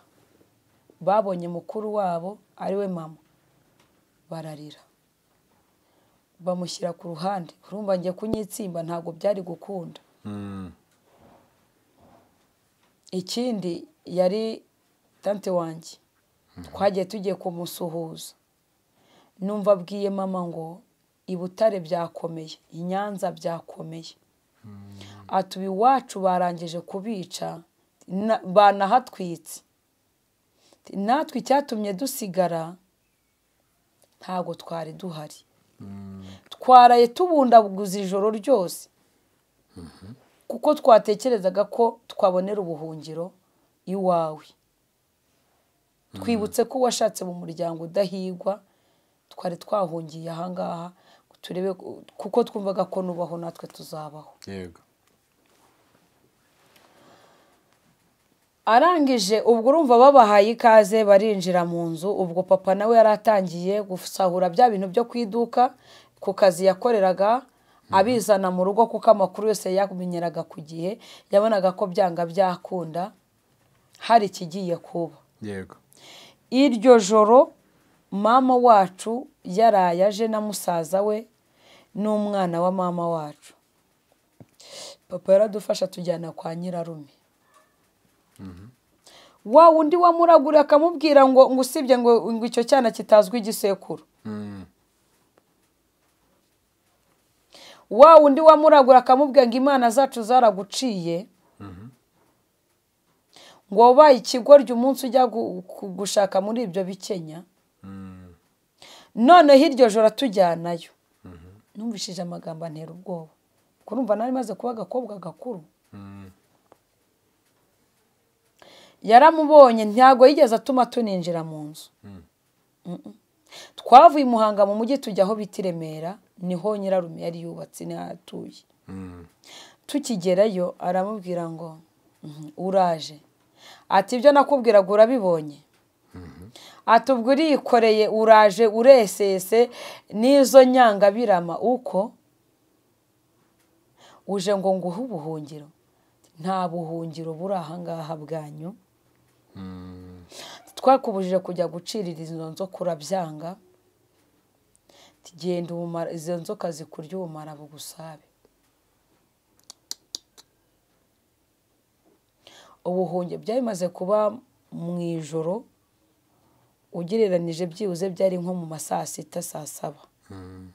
babonye mukuru wabo ari we mama bararira bamushyira ku ruhande urumva njye kunyitsimba ntabwo byari gukunda Mm. ikindi yari tante wanjye twagiye tugiye kumusuhuza numva abwiye mama ngo i butare byakomeye i nyanza byakomeye atuba iwacu barangije kubica na- banahatwitse Ati, natwe icyatumye dusigara ntabwo twari duhari twaraye tubundabuguza ijoro ryose kuko twatekerezaga ko twabonera ubuhungiro iwawe twibutse ko washatse mu muryango udahigwa twari twahungiye ahangaha ngo turebe ko- kuko twumvaga ko nubaho natwe tuzabaho yego arangije ubwo urumva babahaye ikaze barinjira mu nzu ubwo papa nawe yari atangiye gusahura bya bintu byo ku iduka ku kazi yakoreraga abizana mu rugo kuko amakuru yose yamenyeraga ku gihe yabonaga ko byanga byakunda hari ikigiye kuba yego iryo joro mama wacu yaraye aje na musaza we n'umwana wa mama wacu papa yaradufasha tujyana kwa nyirarume wa wundi wamuragura akamubwira ngo ngo usibye ngo ngo icyo cyana kitazwi igisekuru Mm. wa wundi wamuragura akamubwira ngo imana zacu zaraguciye ngo wabaye ikigoryi umunsi ujya gu- gu- gushaka muri ibyo bikenya Mm. noneho iryo joro atujyanayo numvishije amagambo antera ubwoba kurumva nari maze kuba agakobwa gakuru Mm. yaramubonye ntabwo yigeze atuma tuninjira mu nzu Mm-mm. twavuye i muhanga mu mujyi tujya aho bita i remera niho nyirarume yari yubatse niho atuye Mm. tukigerayo aramubwira ngo "Mhm, uraje ati ibyo nakubwiraga urabibonye ati ubwo uriyikoreye uraje uresese n'izo nyangabirama uko uje ngo nguhe ubuhungiro nta buhungiro buri ahangaha bwanyu Mm. twakubujije kujya gucirira izo nzoka urabyanga tugenda ubumara izo nzoka zikurya ubumara bugusabe ubuhungiro byari bimaze kuba mu ijoro ugereranije byibuze byari nko mu ma saa sita saa saba Mm.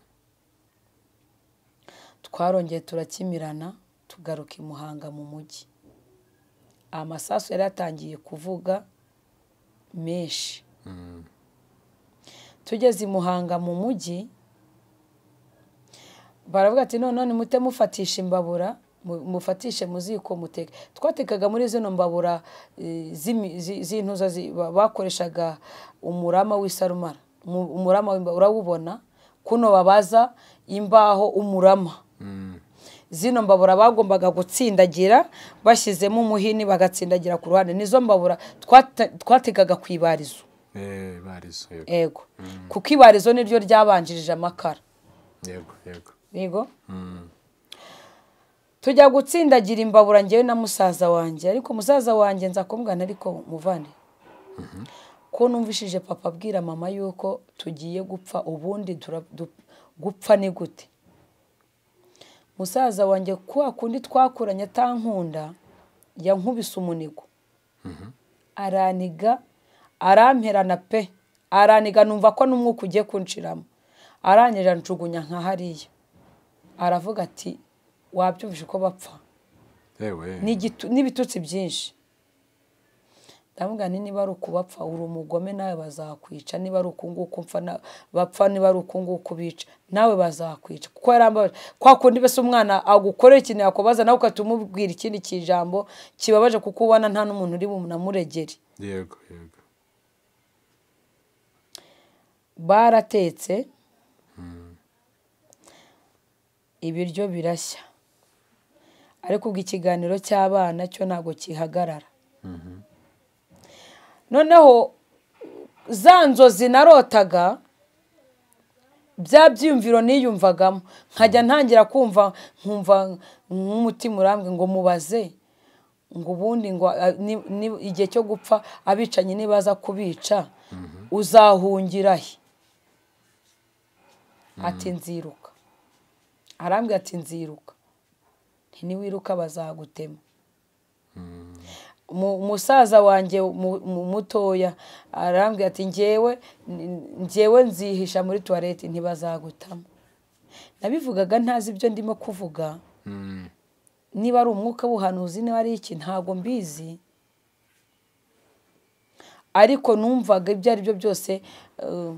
twarongeye turakimirana tugaruka i muhanga mu mujyi amasasu yari yatangiye kuvuga menshi Mm. tugeze i muhanga mu mujyi baravuga ati none mute mufatisha imbabura mu- mufatishe mu ziko muteke twatekaga muri zino mbabura eh, z'imi- zi- z'intuza zi- ba- bakoreshaga umurama w'isarumara Mu- umurama w'imbabura urawubona kuno babaza imbaho umurama Mm. zino mbabura bagombaga gutsindagira bashyizemo umuhini bagatsindagira ku ruhande nizo mbabura twate- twategaga ku ibarizo Eh, barizo yego ego kuko ibarizo niryo ryabanjirije amakara yego yego yego Mm. tujya gutsindagira imbabura ngewe na musaza wanjye ariko musaza wanjye nza kumubwira ariko muvane ko numvishije papa abwira mama yuko tugiye gupfa ubundi tura- du- gupfa ni gute musaza wanjye kwa kundi twakuranye atankunda yankubise umunigo araniga aramperana pe araniga numva ko n'umwuka ugiye kunshiramo arangije anjugunya nka hariya aravuga ati wabyumvise ko bapfa yewe n'igitu- n'ibitutsi byinshi ndamubwira nti niba ari ukubapfa uri umugome nawe bazakwica niba ari ukunguku mpfa na- bapfa niba ari ukunguku bica nawe bazakwica kuko yarambabaje kwa kundi mbese umwana agukorera ikintu yakubaza nawe ugahita umubwira ikindi kijambo kibabaje kuko ubona nta n'umuntu uri bumunamuregere yego yego baratetse ibiryo birashya ariko ubwo ikiganiro cy'abana cyo ntabwo kihagarara noneho za nzozi narotaga bya byiyumviro niyumvagamo nkajya ntangira kumva nkumva nk'umutima urambwe ngo mubaze ngo ubundi ngo a- ni- ni- igihe cyo gupfa abicanyi nibaza kubica uzahungira he ati nziruka arambwira ati nziruka nti niwiruka bazagutema Mu- umusaza wanjye mu- mu- mutoya arambwira ati ngewe n- ngewe nzihisha muri tuwarete ntibazagutamo nabivugaga ntazi ibyo ndimo kuvuga niba ari umwuka w'ubuhanuzi niba ari iki ntabwo mbizi ariko numvaga ibyo ari byo byose eh,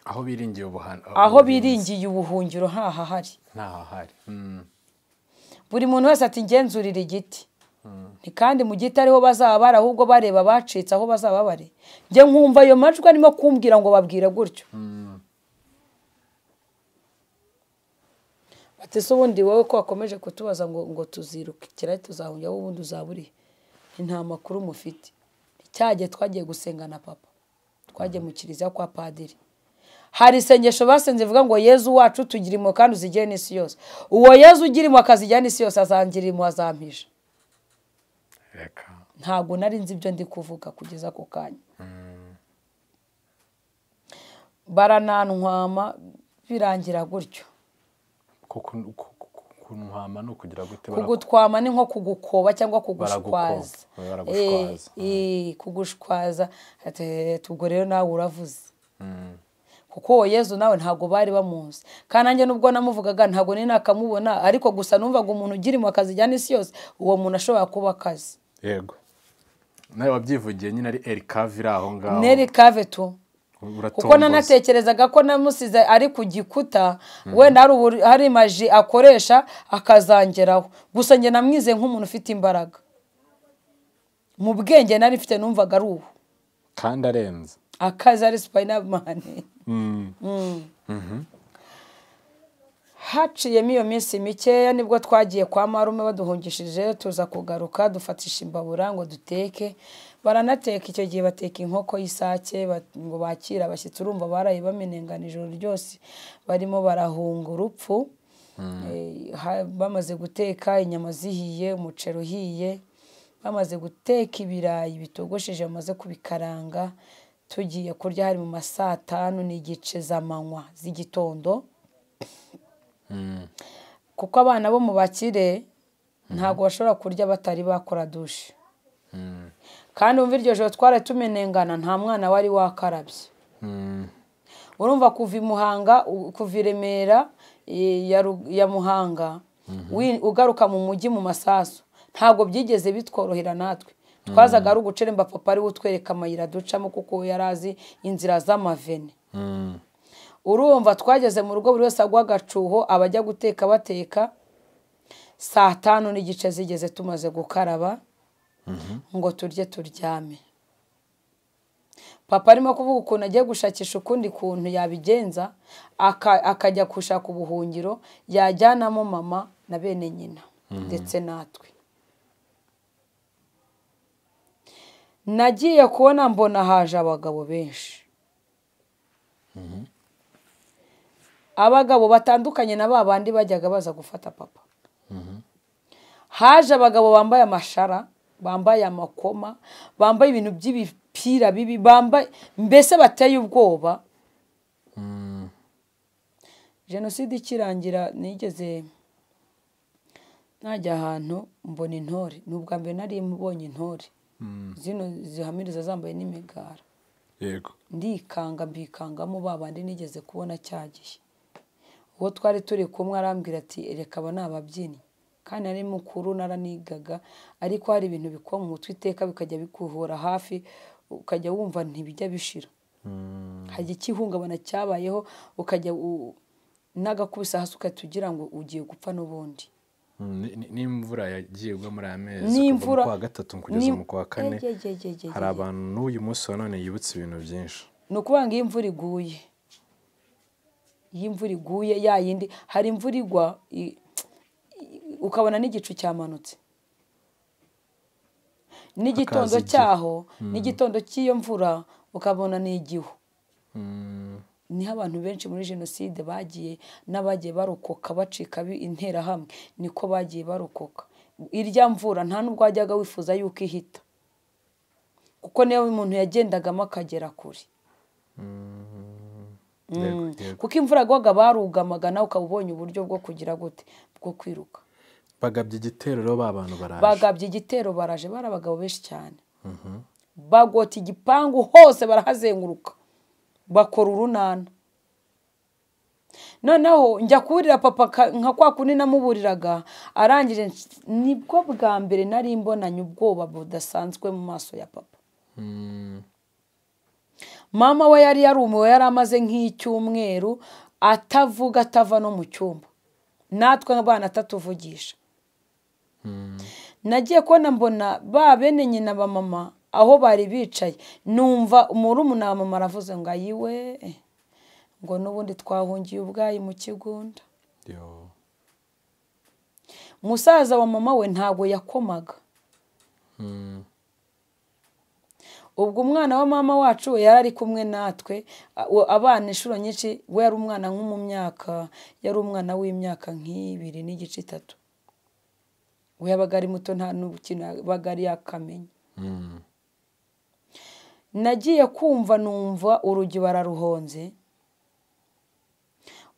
aho biringiye ubuhana aho biringiye ubuhungiro ntahahari ntahahari Mm. buri muntu wese ati ngenzurire igiti ni kandi mu giti ariho bazaba bari ahubwo bareba abacitse aho bazaba bari njye nkumva ayo majwi arimo kumbwira ngo babwire gutyo bati se ubundi wowe ko wakomeje kutubaza ngo ngo tuziruke kirari tuzahungira wowe ubundi uzaburiye nta makuru mufite cyagihe twagiye gusenga na papa twagiye mu kiliziya kwa padiri hari isengesho basenze ivuga ngo yezu wacu tugira impuhwe kandi uzigire n'isi yose uwo yezu ugira impuhwe akazigira n'isi yose azangira impuhwe azampisha reka ntabwo nari nzi ibyo ndi kuvuga kugeza ako kanya baranantwama birangira gutyo Kuku- ku- ku- kunwama ni ukugira gute baraku- kugutwama ni nko kugukoba cyangwa kugushwaza Baragukoba, baragushwaza. kugushwaza Ati, ubwo rero nawe uravuze kuko uwo yezu nawe ntabwo bari bamuzi kandi nanjye nubwo namuvugaga ntabwo nari nakamubona ariko gusa numvaga umuntu ugira impuhwe akazijyana isi yose uwo muntu ashobora kuba akazi yego nawe wabyivugiye nyine ari eri kavi iri aho ngaho neri kavetu kuko uratomboza. nanatekerezaga ko namusize ari ku gikuta wenda hari ubur- hari maji akoresha akazangeraho gusa njye namwize nk'umuntu ufite imbaraga mu bwenge nari mfite numvaga ari ubu kandi arenze akazi ari supayinamani haciyemo iyo minsi mikeya nibwo twagiye kwa marume baduhungishije tuza kugaruka dufatisha imbabura ngo duteke baranateka icyo gihe bateka inkoko y'isake bat- ngo bakire abashyitsi urumva baraye bamenengana ijoro ryose barimo barahunga urupfu Eh, ha- bamaze guteka inyama zihiye umuceri uhiye bamaze guteka ibirayi bitogosheje bamaze kubikaranga tugiye kurya hari mu ma saa tanu n'igice z'amanywa z'igitondo kuko abana bo mu bakire ntabwo bashobora kurya batari bakora dushe kandi wumva iryo joro twari tumenengana nta mwana wari wakarabye Mm. urumva kuva i muhanga u- kuva i remera i- ya Ru- ya muhanga wi- ugaruka mu mujyi mu masasu ntabwo byigeze bitworohera natwe twazaga ari uguceremba papa ariwe utwereka amayira ducamo kuko yari azi inzira z'amavene Mm. urumva twageze mu rugo buri wese agwa agacuho abajya guteka bateka saa tanu n'igice zigeze tumaze gukaraba ngo turye turyame papa arimo kuvuga ukuntu agiye gushakisha ukundi kuntu yabigenza aka- akajya gushaka ubuhungiro yajyanamo mama na bene nyina ndetse natwe nagiye kubona mbona haje abagabo benshi abagabo batandukanye na ba bandi bajyaga baza gufata papa haje abagabo bambaye amashara bambaye amakoma bambaye ibintu by'ibipira bibi bambaye mbese bateye ubwoba jenoside ikirangira nigeze najya ahantu mbona intore ni ubwa mbere nari mbonye intore zino zihamiriza zambaye n'imigara yego ndikanga mbikangamo ba bandi nigeze kubona cyagiye uwo twari turi kumwe arambwira ati reka aba ni ababyinnyi kandi ari mukuru naranigaga ariko hari ibintu bikuba mu mutwe iteka bikajya bikuhura hafi ukajya wumva ntibijya bishira hari ikihungabana cyabayeho ukajya u- n'agakubise hasi ugahita ugira ngo ugiye gupfa n'ubundi Mm, ni- ni- n'imvura yagiye igwa muri aya mezi Ni kuva imvura- mu kwa gatatu kugeza ni- mu kwa kane Egegegegege. hari abantu n'uyu munsi wa none yibutse ibintu byinshi ni ukuvuga ngo iyo imvura iguye iyo imvura iguye ya yindi hari imvura igwa i- i- ukabona n'igicu cyamanutse n'igitondo Hakaza igihe. cyaho n'igitondo cy'iyo mvura ukabona ni igihu niho abantu benshi muri jenoside bagiye n'abagiye barokoka bacika interahamwe niko bagiye barokoka irya mvura nta n'ubwo wajyaga wifuza yuko ihita kuko niyo umuntu yagendagamo akagera kure kuko imvura agwaga barugamaga nawe ukaba ubonye uburyo bwo kugira gute bwo kwiruka bagabye igitero rero ba bantu baraje bagabye igitero baraje bari abagabo benshi cyane bagota igipangu hose barahazenguruka bakora urunana noneho njya kuburira papa nka kwa kundi namuburiraga arangije nibwo bwa mbere nari mbonanye ubwoba budasanzwe mu maso ya papa mama we yari yarumiwe yari amaze nk'icyumweru atavuga atava no mu cyumba natwe abana atatuvugisha nagiye kubona mbona ba bene nyina ba mama aho bari bicaye numva umurumuna wa mama aravuze ngo ayiwe ngo n'ubundi twahungiye ubwayi mu kigunda umusaza wa mama we ntabwo yakomaga ubwo umwana wa mama wacu we yari ari kumwe natwe abana inshuro nyinshi we yari umwana nko mu myaka yari umwana w'imyaka nk'ibiri n'igice itatu we yabaga ari muto nta n'ubukina yabaga ari yakamenya nagiye kumva numva urugi bararuhonze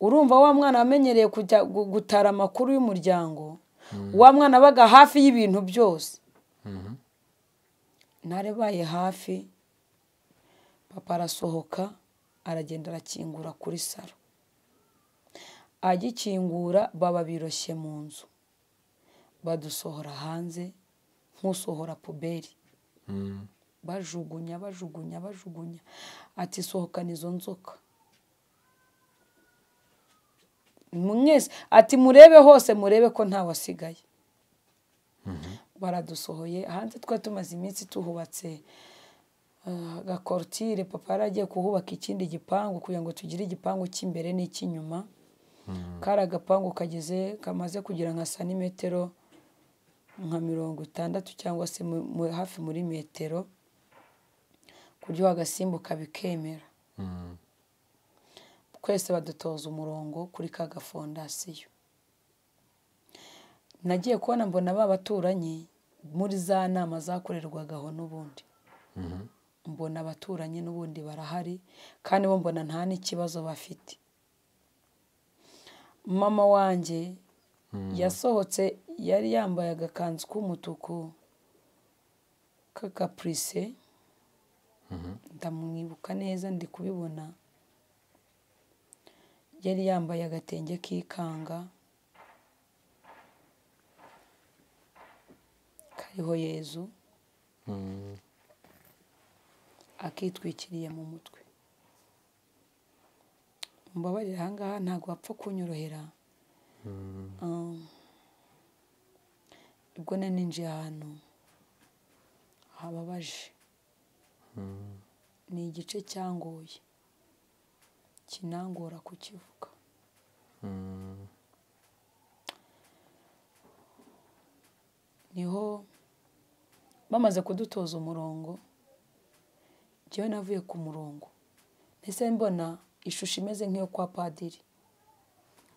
urumva wa mwana wamenyereye kujya gutara amakuru y'umuryango wa mwana abaga hafi y'ibintu byose ntarebaye hafi papa arasohoka aragenda arakingura kuri saro agikingura baba biroshye mu nzu badusohora hanze nk'usohora puberi bajugunya bajugunya bajugunya ati sohokana izo nzoka mwese ati murebe hose murebe ko ntawasigaye baradusohoye hanze twa tumaze iminsi tuhubatse agakorotire papa yari agiye kuhubaka ikindi gipangu kugira ngo tugire igipangu cy'imbere n'icy'inyuma kari agapangu kageze kamaze kugira nka santimetero nka mirongo itandatu cyangwa se hafi muri metero kuryo agasimbuka bikemera twese badutoza umurongo kuri ka gafondasiyo nagiye kubona mbona ba baturanyi muri za nama zakorerwagaho n'ubundi mbona abaturanyi n'ubundi barahari kandi bo mbona nta n'ikibazo bafite mama wanjye yasohotse yari yambaye agakanzu k'umutuku k'akapurise ndamwibuka neza ndi kubibona yari yambaye agatenge k'ikanga kariho yezu akitwikiriye mu mutwe mbabarira aha ngaha ntabwo wapfa kunyorohera ubwo nari ninjiye ahantu hababaje ni igice cyangoye kinangora kukivuga niho bamaze kudutoza umurongo njyewe navuye ku murongo mbese mbona ishusho imeze nk'iyo kwa padiri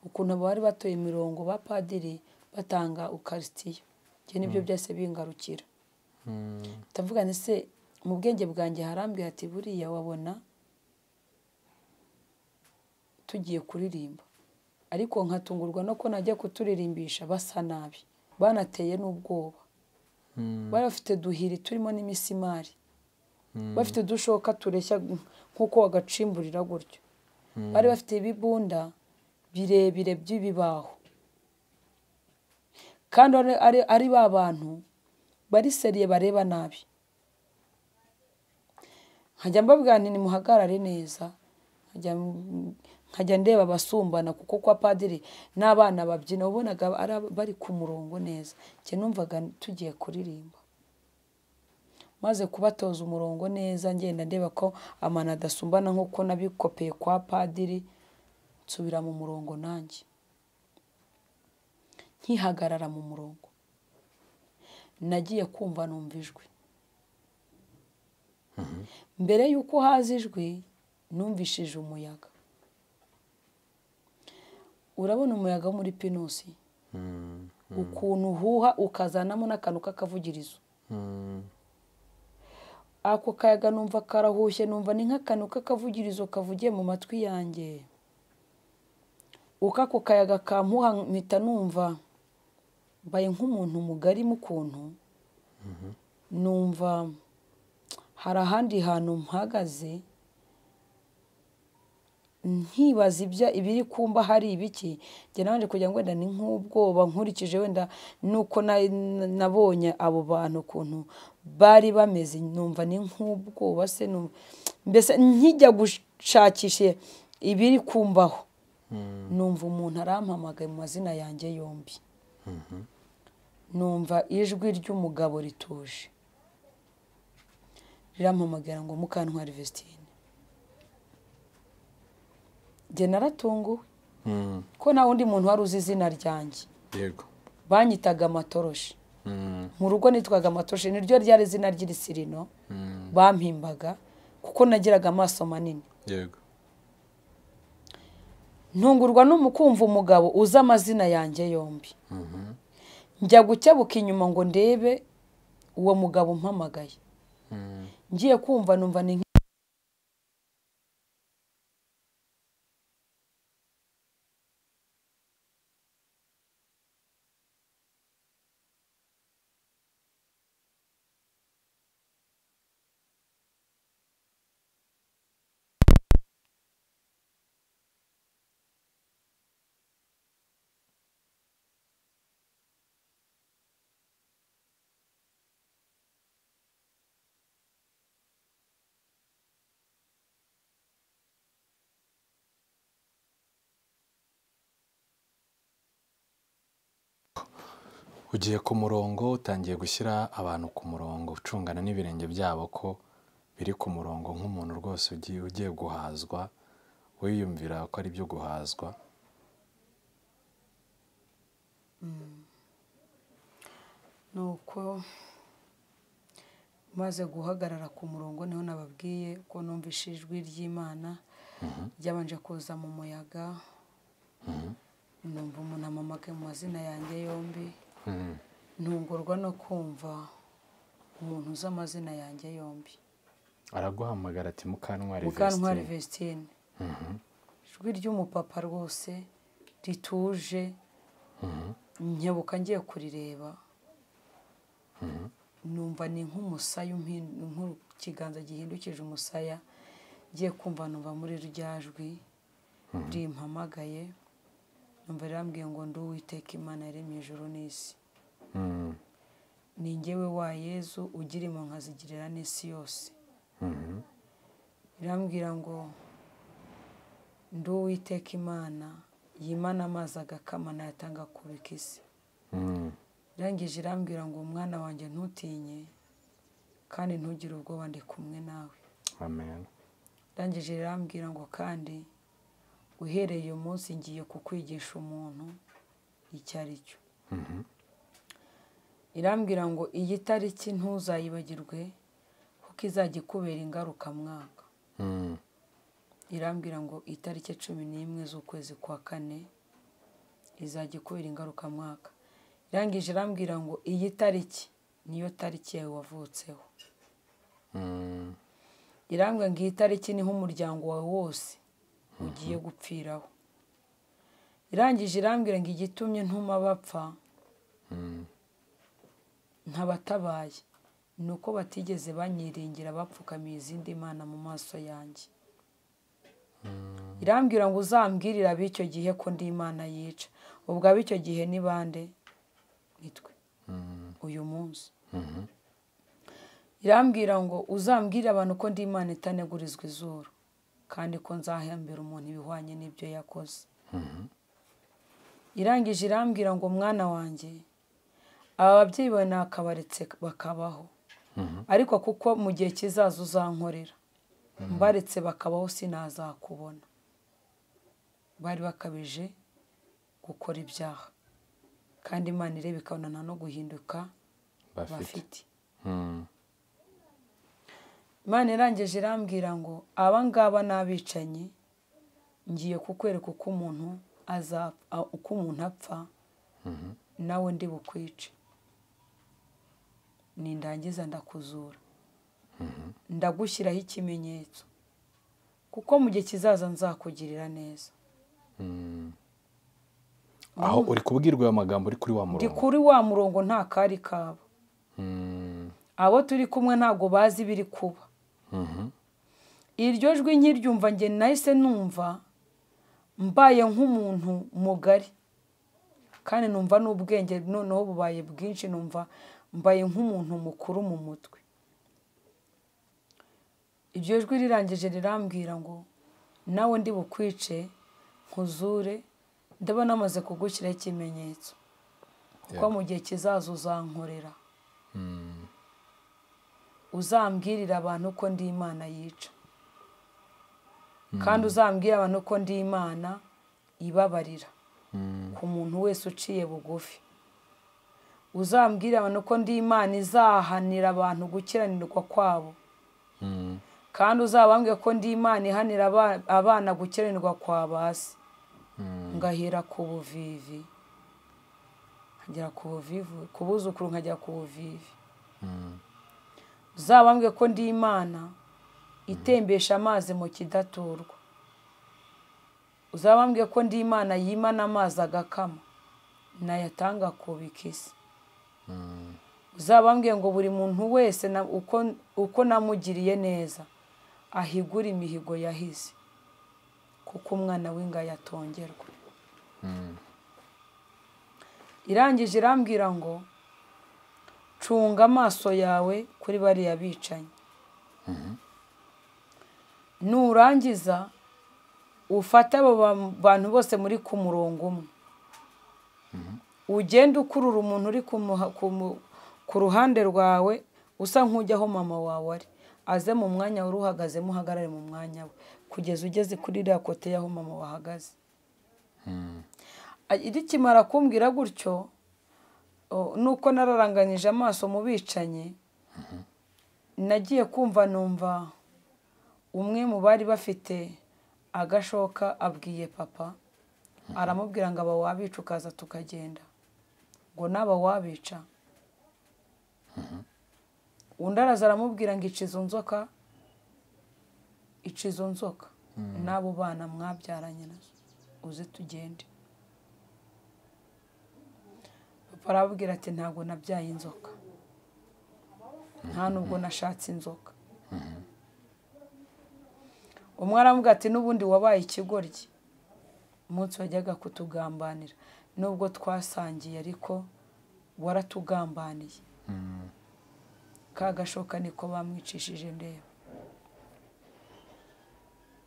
ukuntu abari batoye imirongo ba padiri batanga ukarisitiyo ibyo nibyo byose bingarukira ndavuga ndetse mu bwenge bwanjye harambwira ati buriya wabona tugiye kuririmba ariko nkatungurwa no ko najya kuturirimbisha basa nabi banateye n'ubwoba bari bafite duhiri turimo n'imisimari bafite udushoka tureshya nk'uko wagacimburira gutyo bari bafite ibibunda birebire by'ibibaho kandi ari ba bantu bari seriye bareba nabi nkajya mbabwira ni muhagarare neza nkajya ndeba abasumbana kuko kwa padiri n'abana babyina ubonaga bari ku murongo neza njye numvaga tugiye kuririmba maze kubatoza umurongo neza ngenda ndeba ko amana adasumbana nk'uko nabikopeye kwa padiri nsubira mu murongo nanjye nkihagarara mu murongo nagiye kumva numva ijwi mbere y'uko haza ijwi numvishije umuyaga urabona umuyaga wo muri pinusi ukuntu uhuha ukazanamo n'akantu k'akavugirizo ako kayaga numva karahushye numva ni nk'akantu k'akavugirizo kavugiye mu matwi yanjye uko ako kayaga kamuha mpita numva mbaye nk'umuntu mugari mu kuntu numva hari ahandi hantu mpagaze nkibaza ibya ibiri kumba hari ibiki njye nabanje kugira ngo wenda ni nk'ubwoba nkurikije wenda nuko na- na- nabonye abo bantu ukuntu bari bameze numva ni nk'ubwoba se numva- mbese nkijya gushakisha ibiri kumbaho numva umuntu arampamagaye mu mazina yanjye yombi numva ijwi ry'umugabo rituje rirampamagara ngo mukantwara vestine njye naratunguwe Mm, ko nta wundi muntu wari uzi izina ryanjye yego banyitaga amatoroshi Mm, mu rugo nitwaga amatoroshi niryo ryari izina ry'irisirino mm, bampimbaga kuko nagiraga amaso manini yego ntungurwa n'umukumva umugabo uzi amazina yanjye yombi Mhm, njya gukebuka inyuma ngo ndebe uwo mugabo umpamagaye mm, ngiye kumva numva ni nk- ugiye ku murongo utangiye gushyira abantu ku murongo ucungana n'ibirenge byabo ko biri ku murongo nk'umuntu rwose ugiye ugiye guhazwa wiyumvira ko ari byo guhazwa ni uko maze guhagarara ku murongo niho nababwiye ko numvise ijwi ry'imana ryabanje kuza mu muyaga numva umuntu amamagaye mu mazina yanjye yombi Mm, ntungurwa no kumva umuntu uzi amazina yanjye yombi araguhamagara ati mukantwari mukantwari Vestine." vestine ijwi ry'umupapa rwose rituje nkebuka ngiye kurireba numva ni nk'umusaya umpi- nk'ikiganza gihindukije umusaya ngiye kumva numva muri rya jwi rimpamagaye numva rirambwiye ngo ndi uwiteka imana yaremye ijuru n'isi Mm, ni njyewe wa yezu ugira impunga zigirira n'isi yose mhm, birambwira ngo ndi uwiteka imana yimana amazi agakama nayatanga akubika isi mm, irangije irambwira ngo umwana wanjye ntutinye kandi ntugire ubwoba ndi kumwe nawe amen irangije irambwira ngo kandi uhereye uyu munsi ngiye kukwigisha umuntu icyo ari cyo Mhm, irambwira ngo iyi tariki ntuzayibagirwe kuko izajya ikubera ingarukamwaka mm, irambwira ngo itariki cumi n'imwe z'ukwezi kwa kane izajya ikubera ingarukamwaka irangije irambwira ngo iyi tariki niyo tariki yawe wavutseho mm, irambwira ngo iyi tariki niho umuryango wawe wose ugiye gupfiraho irangije irambwira ngo igitumye ntuma bapfa mm, ntabatabaye ni uko batigeze banyiringira bapfukamiye izindi mana mu maso yanjye irambwira ngo uzambwirire ab'icyo gihe ko ndi imana yica ubwo ab'icyo gihe ni bande nitwe uyu munsi mhm, irambwira ngo uzambwire abantu ko ndi imana itanegurizwa izuru kandi ko nzahembera umuntu ibihwanye n'ibyo yakoze mhm, irangije irambwira ngo mwana wanjye aba babyeyi bawe nakabaretse bakabaho mhm, ariko kuko mu gihe kizaza uzankorera mbaretse bakabaho sinazakubona bari bakabije gukora ibyaha kandi imana ireba ikabona nta no guhinduka bafite bafite Mm, imana irangije irambwira ngo aba ngaba ni abicanyi ngiye kukwereka uko umuntu azapfa uko umuntu apfa nawe ndi bukwice nindangiza ndakuzura ndagushyiraho ikimenyetso kuko mu gihe kizaza nzakugirira neza aho uri kubwirwa ayo magambo uri kuri wa ndi murongo kuri wa murongo nta kari kabo Mm, abo turi kumwe ntabwo bazi ibiri kuba mhm. iryo jwi nkiryumva njye nahise numva mbaye nk'umuntu mugari kandi numva n'ubwenge noneho bubaye bwinshi numva mbaye nk'umuntu mukuru mu mutwe iryo jwi rirangije rirambwira ngo nawe ndi bukwice nkuzure ndaba namaze kugushyiraho ikimenyetso kuko mu gihe kizaza uzankorera uzambwirire abantu ko ndi imana yica kandi uzambwire abantu ko ndi imana ibabarira ku muntu wese uciye bugufi uzambwire abantu ko ndi imana izahanira abantu gukiranirwa kwabo Mm. kandi uzabambwe ko ndi imana ihanira aba- abana gukiranirwa kwa basi ngahera ku buvivi nkagera ku buvivi ku buzukuru nkagera ku buvivi uzabambwe ko ndi imana itembesha amazi mu kidaturwa uzabambwe ko ndi imana yimana amazi agakama nayatanga ku bikisi uzabambwe ngo buri muntu wese na- uko- uko namugiriye neza ahigure imihigo yahize kuko umwana w'ingaya atongerwa irangije irambwira ngo cunga amaso yawe kuri bariya bicanyi nurangiza ufate abo ba- bantu bose muri ku murongo umwe ugende ukurura umuntu uri ku muha- ku mu- ku ruhande rwawe usa nk'ujya aho mama wawe ari aze mu mwanya wari uhagazemo uhagarare mu mwanya we kugeza ugeze kuri iriya kote y'aho mama wahagaze A- rikimara kumbwira gutyo o, nuko nararanganyije amaso mu bicanyi nagiye kumva numva umwe mu bari bafite agashoka abwiye papa aramubwira ngo aba wabica ukaza tukagenda ngo naba wabica undi araza aramubwira ngo ica izo nzoka ica izo nzoka n'abo bana mwabyaranye nazo uze tugende papa arababwira ati ntabwo nabyaye inzoka nta nubwo nashatse inzoka umwe aravuga ati n'ubundi wabaye ikigoryi umunsi wajyaga kutugambanira nubwo twasangiye ariko waratugambaniye ka gashoka niko bamwicishije ndeba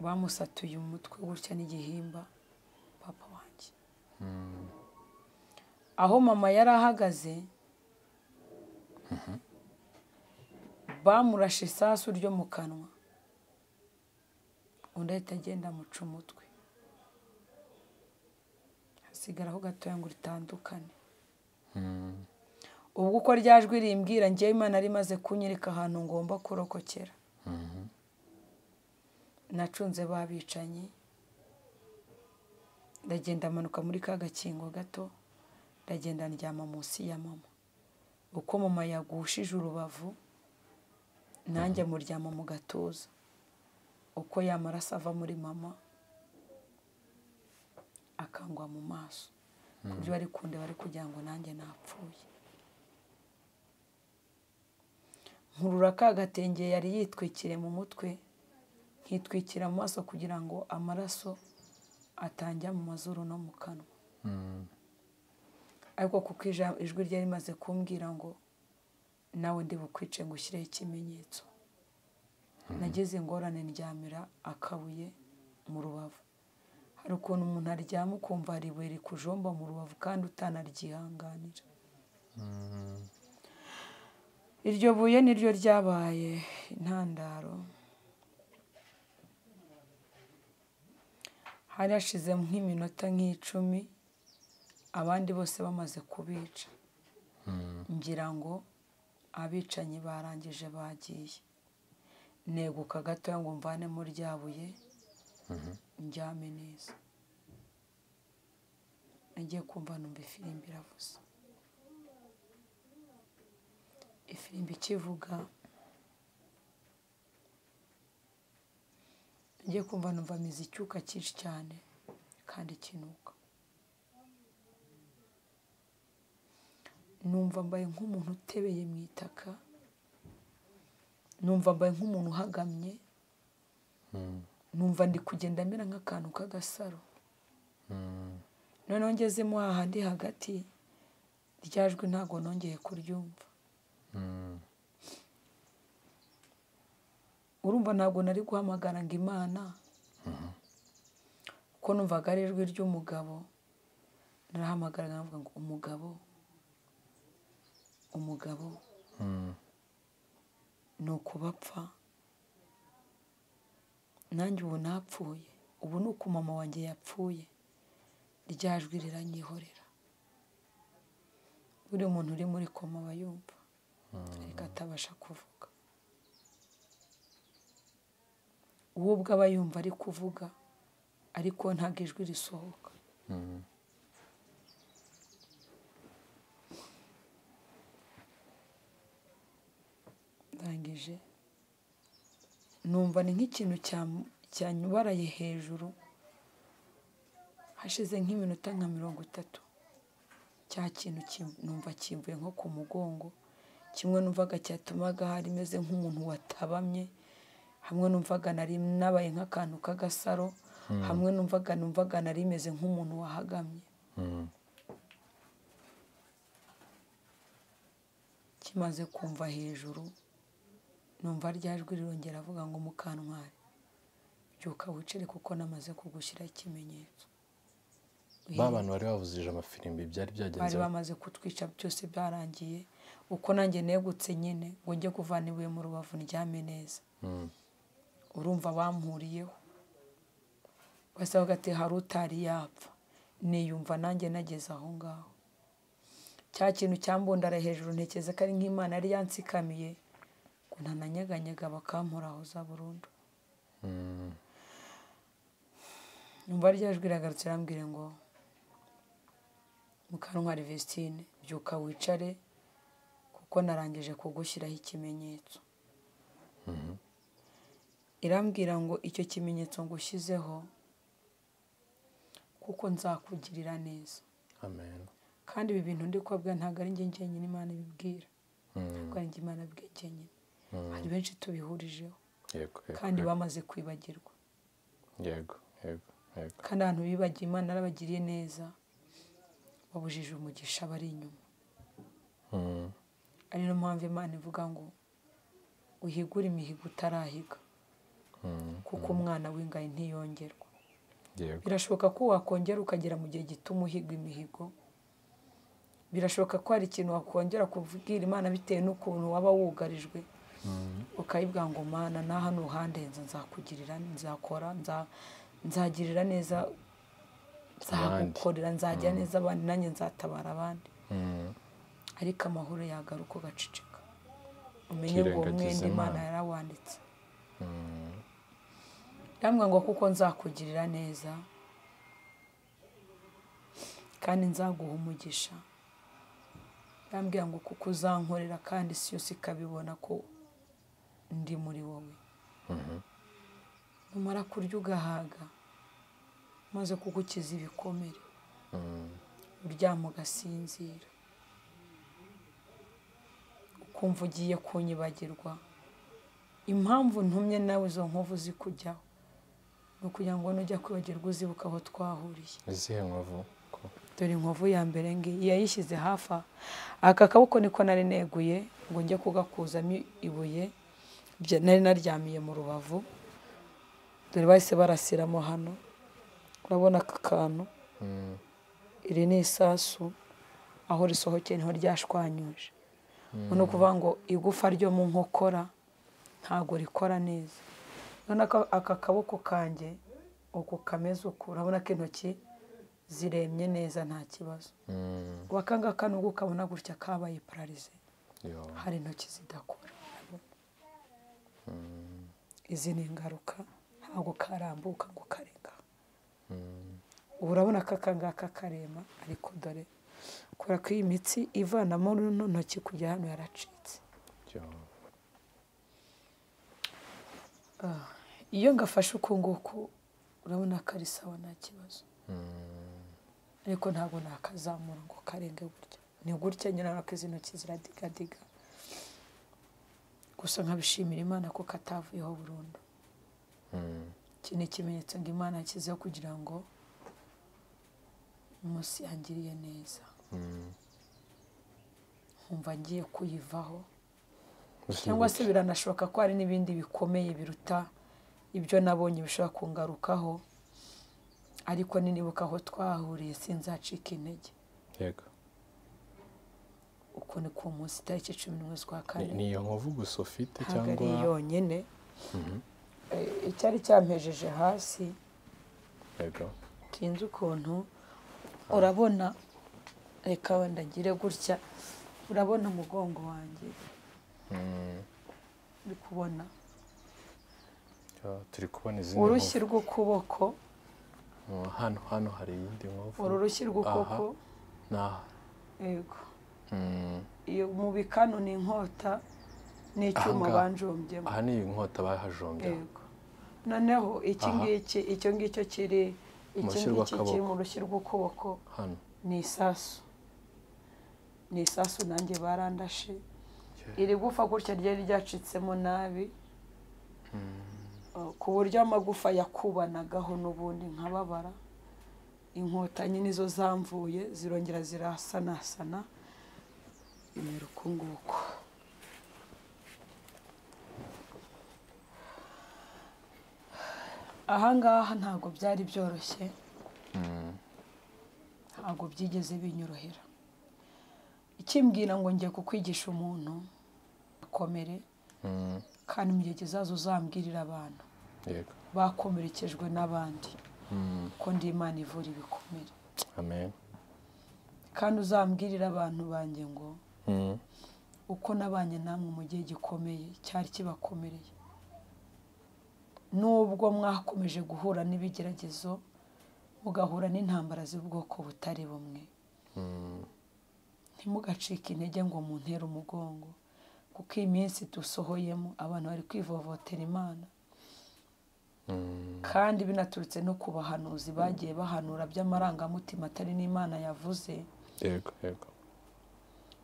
bamusatuye umutwe gutya n'igihimba papa wanjye aho mama yari ahagaze bamurashe isasu ryo mu kanwa undi ahita agenda amuca umutwe hasigaraho gatoya ngo ritandukane ubwo uko rya jwi rimbwira ngewe imana yari imaze kunyereka ahantu ngomba kurokokera nacunze babicanyi ndagenda amanuka muri ka gakingo gato ndagenda ndyama munsi ya mama uko mama yagushije urubavu nanjye muryama mu gatuza uko yamaraso ava muri mama akangwa mu maso ku buryo bari kundeba bari kugira ngo nanjye napfuye nkurura ka gatenge yari yitwikiriye mu mutwe nkitwikira mu maso kugira ngo amaraso atanjya mu mazuru no mu kanwa ariko kuko ija- ijwi ryari rimaze kumbwira ngo nawe ndi bukwice ngo ushyireho ikimenyetso nagize ingorane ndyamira akabuye mu rubavu hari ukuntu umuntu aryama ukumva hari ibuye rikujomba mu rubavu kandi utanaryihanganira iryo buye niryo ryabaye intandaro hari hashize nk'iminota nk'icumi abandi bose bamaze kubica ngira ngo abicanyi barangije bagiye neguka gatoya ngo mvanemo rya buye njyame neza nagiye kumva numva ifirimbi iravuze ifirimbi ikivuga nagiye kumva numva mizi icyuka cyinshi cyane kandi kinuka numva mbaye nk'umuntu utebeye mu itaka numva mbaye nk'umuntu uhagamye numva ndi kugenda amera nk'akantu k'agasaro noneho ngezemo hahandi hagati rya jwi ntabwo nongeye kuryumva urumva ntabwo nari guhamagara ngo imana kuko numvaga ari ijwi ry'umugabo narahamagara nkavuga ngo umugabo umugabo ni ukubapfa nanjye ubu napfuye ubu ni uku mama wanjye yapfuye rya jwi riranyihorera buri muntu uri muri koma aba yumva ariko atabasha kuvuga uwo ubwo aba yumva ari kuvuga ariko ntabwo ijwi risohoka ndangije numva ni nk'ikintu cya- cyanyubaraye hejuru hashize nk'iminota nka mirongo itatu cya kintu kim- numva kimvuye nko ku mugongo kimwe numvaga cyatumaga hari meze nk'umuntu watabamye hamwe numvaga nari nabaye nk'akantu k'agasaro hamwe numvaga numvaga nari meze nk'umuntu wahagamye kimaze kumva hejuru numva rya jwi rirongera avuga ngo mukantwari byuka wicare kuko namaze kugushyiraho ikimenyetso ba bantu bari bavuzije amafirimbi byari byagenze bari bamaze kutwica byose byarangiye uko nanjye negutse nyine ngo njye kuvana ibuye mu rubavu ndyame neza urumva bampuriyeho basaba ati hari utari yapfa niyumva nanjye nageze aho ngaho cya kintu cyambundara hejuru ntekereza ko ari nk'imana yari yansikamiye ngo ntananyeganyega bakamporahoza burundu numva rya jwi riragarutse irambwira ngo mukantwari vestine byuka wicare kuko narangije kugushyiraho ikimenyetso irambwira ngo icyo kimenyetso ngushyizeho kuko nzakugirira neza amen kandi ibi bintu ndi kubabwira ntabwo ari njye njyenyine imana ibibwira ntabwo ari njye imana ibwiye njyenyine hari benshi tubihurijeho yego yego, kandi yego bamaze kwibagirwa yego yego yego kandi abantu bibagiye imana yarabagiriye neza babujije umugisha bari inyuma Mm, ari no mpamvu imana ivuga ngo uhigure imihigo utarahiga mm, kuko umwana w'ingayi ntiyongerwa yego birashoboka ko wakongera ukagera mu gihe gito umuhigo imihigo birashoboka ko hari ikintu wakongera kubwira imana bitewe n'ukuntu waba wugarijwe ukayibwira ngo mana na hano uhandenze nzakugirira nzakora nza- nzagirira neza Abandi. nzagukorera nzagira neza abandi nanjye nzatabara abandi Mm, ariko amahoro yagaruka ugaceceka umenye ngo uwo Ukirengagiza mwenda imana Imana. yarawanditse yambwira ngo kuko nzakugirira neza kandi nzaguha umugisha yambwira ngo kuko uzankorera kandi isi yose ikabibona ko ndi muri wowe numara kurya ugahaga maze kugukiza ibikomere uryama ugasinzira ukumva ugiye kunyibagirwa impamvu ntumye nawe izo nkovu zikujyaho ni ukugira ngo nujya kwibagirwa uzibuka aho twahuriye izihe nkovu ko dore inkovu ya mbere ngiyi yayishyize hafi aha aka kaboko niko nari neguye ngo njye kugakuzamo ibuye bya- nari naryamiye mu rubavu dore bahise barasiramo hano urabona aka kantu Mm, iri ni isasu aho risohokeye niho ryashwanyuje ni ukuvuga ngo igufa ryo mu nkokora ntabwo rikora neza urabona ko aka kaboko kanjye uku kameze uku urabona ko intoki ziremye neza nta kibazo mm, wakangaka nubwo ukabona gutya kabaye pararize yo hari intoki zidakora urabona? izi ni ingaruka ntabwo karambuka ngo karega ubu urabona ko aka ngaka karema ariko dore kubera ko iyi mitsi ivanamo runo ntoki kujya hano yaracitse iyo ngafashe uku nguku urabona ko ari sawa nta kibazo ariko ntabwo nakazamura ngo karenge gutya ni gutya nyine ariko izi ntoki ziradigadiga gusa nkabishimira imana ko katavuyeho burundu iki ni ikimenyetso ngo imana yashyizeho kugira ngo umunsi yangiriye neza nkumva ngiye kuyivaho cyangwa se biranashoboka ko hari n'ibindi bikomeye biruta ibyo nabonye bishobora kungarukaho ariko ninibuka aho twahuriye sinzacika intege yego uko ni ku munsi itariki cumi n'imwe z'ukwa kane ni iyo nkovu gusa ufite ntabwo ari cyangwa yonyine Eh, icyari cyampejeje hasi yego sinzi ukuntu urabona reka wenda ngire gutya urabona umugongo wanjye uri kubona Ah, turi kubona izindi urushyi nkovu rw'ukuboko Ah, hano hano hari iyindi nkovu uru rushyi rw'ukuboko Aha. ni aha yego Mm. iyo mu bikanu ni inkota n'icyuma Ahangaha. banjombyemo aha ni inkota bahajombye yego noneho iki Aha. ngiki icyo ngicyo kiri iki rushyi ngiki kiri rw'akaboko. mu rushyi rw'ukuboko hano ni isasu ni isasu nanjye barandashe Yeah. iri gufa gutya ryari ryacitsemo nabi Uh, ku buryo amagufa yakubanagaho n'ubundi nkababara inkotanyi nizo zamvuye zirongera zirasanasana imera uku nguku ahangaha ntabwo byari byoroshye ntabwo byigeze binyorohera ikimbwira ngo ngiye kukwigisha umuntu akomere Mm. kandi mu gihe kizaza uzambwirire abantu yego bakomerekejwe n'abandi ko ndi imana ivura ibikomere amen kandi uzambwirire abantu banjye ngo Mm. uko nabanye namwe mu gihe gikomeye cyari kibakomereye nubwo mwakomeje guhura n'ibigeragezo mugahura n'intambara z'ubwoko butari bumwe ntimugacike intege ngo muntere umugongo kuko iyi minsi dusohoyemo abantu bari kwivovotera imana kandi binaturutse no ku bahanuzi bagiye bahanura by'amarangamutima atari n'imana yavuze yego yego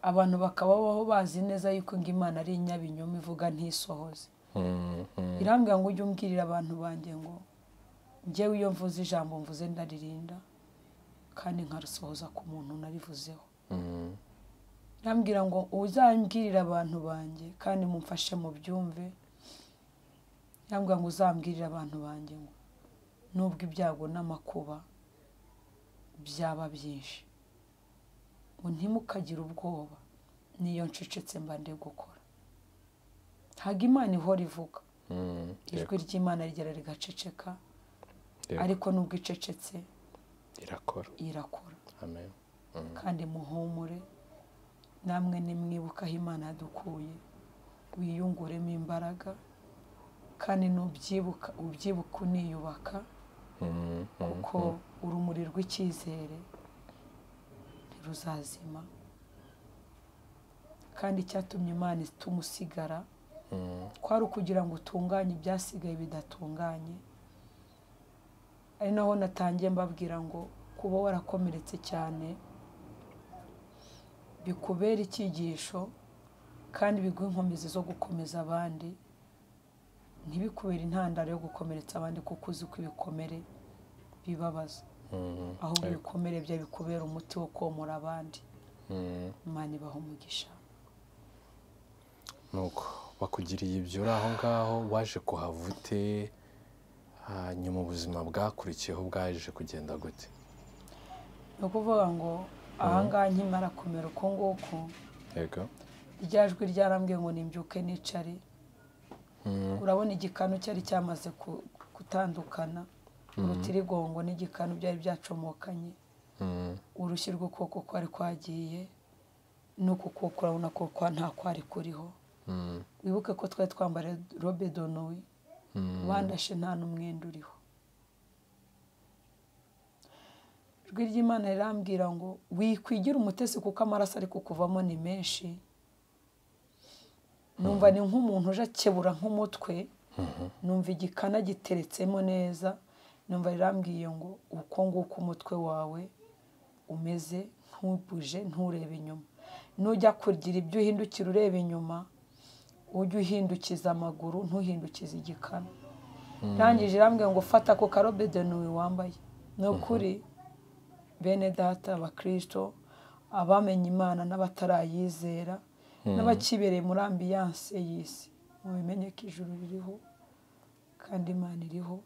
abantu bakababaho bazi neza yuko ngo imana ari inyabinyoma ivuga ntisohoze Mm, mm. irambwira ngo ujye umbwirira abantu banjye ngo njyewe iyo mvuze ijambo mvuze ndaririnda kandi nkarisohoza ku muntu narivuzeho Mm. irambwira ngo uzambwirire abantu banjye kandi mumfashe mu byumve irambwira ngo uzambwirire abantu banjye ngo nubwo ibyago n'amakuba byaba byinshi ngo ntimukagire ubwoba niyo ncecetse mba ndi gukora ntabwo imana ihora ivuga Mm. ijwi ry'imana rigera rigaceceka Yego. ariko nubwo icecetse irakora irakora amen kandi muhumure namwe nimwibuke aho imana yadukuye wiyunguremo imbaraga kandi nubyibuka ubyibuka uniyubaka Mm, mm. kuko urumuri rw'icyizere ntiruzazima kandi icyatumye imana itumusigara Mm. kwari ukugira ngo utunganye ibyasigaye bidatunganye ari naho natangiye mbabwira ngo kuba warakomeretse cyane bikubera icyigisho kandi biguhe inkomezi zo gukomeza abandi ntibikubere intandaro yo gukomeretsa abandi kuko uzi ko ibikomere bibabaza Mm. ahubwo Yego. ibikomere bya bikubera umuti wo komora abandi Mm. imana ibaha umugisha nuko bakugiriye ibyo uri aho ngaho waje kuhava ute hanyuma ubuzima bwakurikiyeho bwaje kugenda gute ni ukuvuga ngo ahangaha nkimara kumera uku nguku yego rya jwi ryarambwiye ngo nimbyuke nicare urabona igikanu cyari cyamaze ku- gutandukana urutirigongo n'igikanu byari byacomokanye Mm. urushyi rw'ukuboko kwari kwagiye n'uku kuboko urabona ko kwa- nta kwari kuriho Mm. wibuke ko twari twambara robe donowi bandashe nta n'umwenda uriho ijwi ry'imana rirambwira ngo wikwigira umutesi kuko amaraso ari kukuvamo ni menshi numva ni nk'umuntu uje akebura nk'umutwe numva igikana giteretsemo neza numva rirambwiye ngo uko nguko umutwe wawe umeze ntubuje nturebe inyuma nujya kugira ibyo uhindukira ureba inyuma ujye uhindukiza amaguru ntuhindukize igikanu irangije irambwira ngo fata ako karobede nuwe wambaye ni ukuri bene data abakirisito abamenye imana n'abatarayizera n'abakibereye muri ambiyanse y'isi mubimenye ko ijuru ririho kandi imana iriho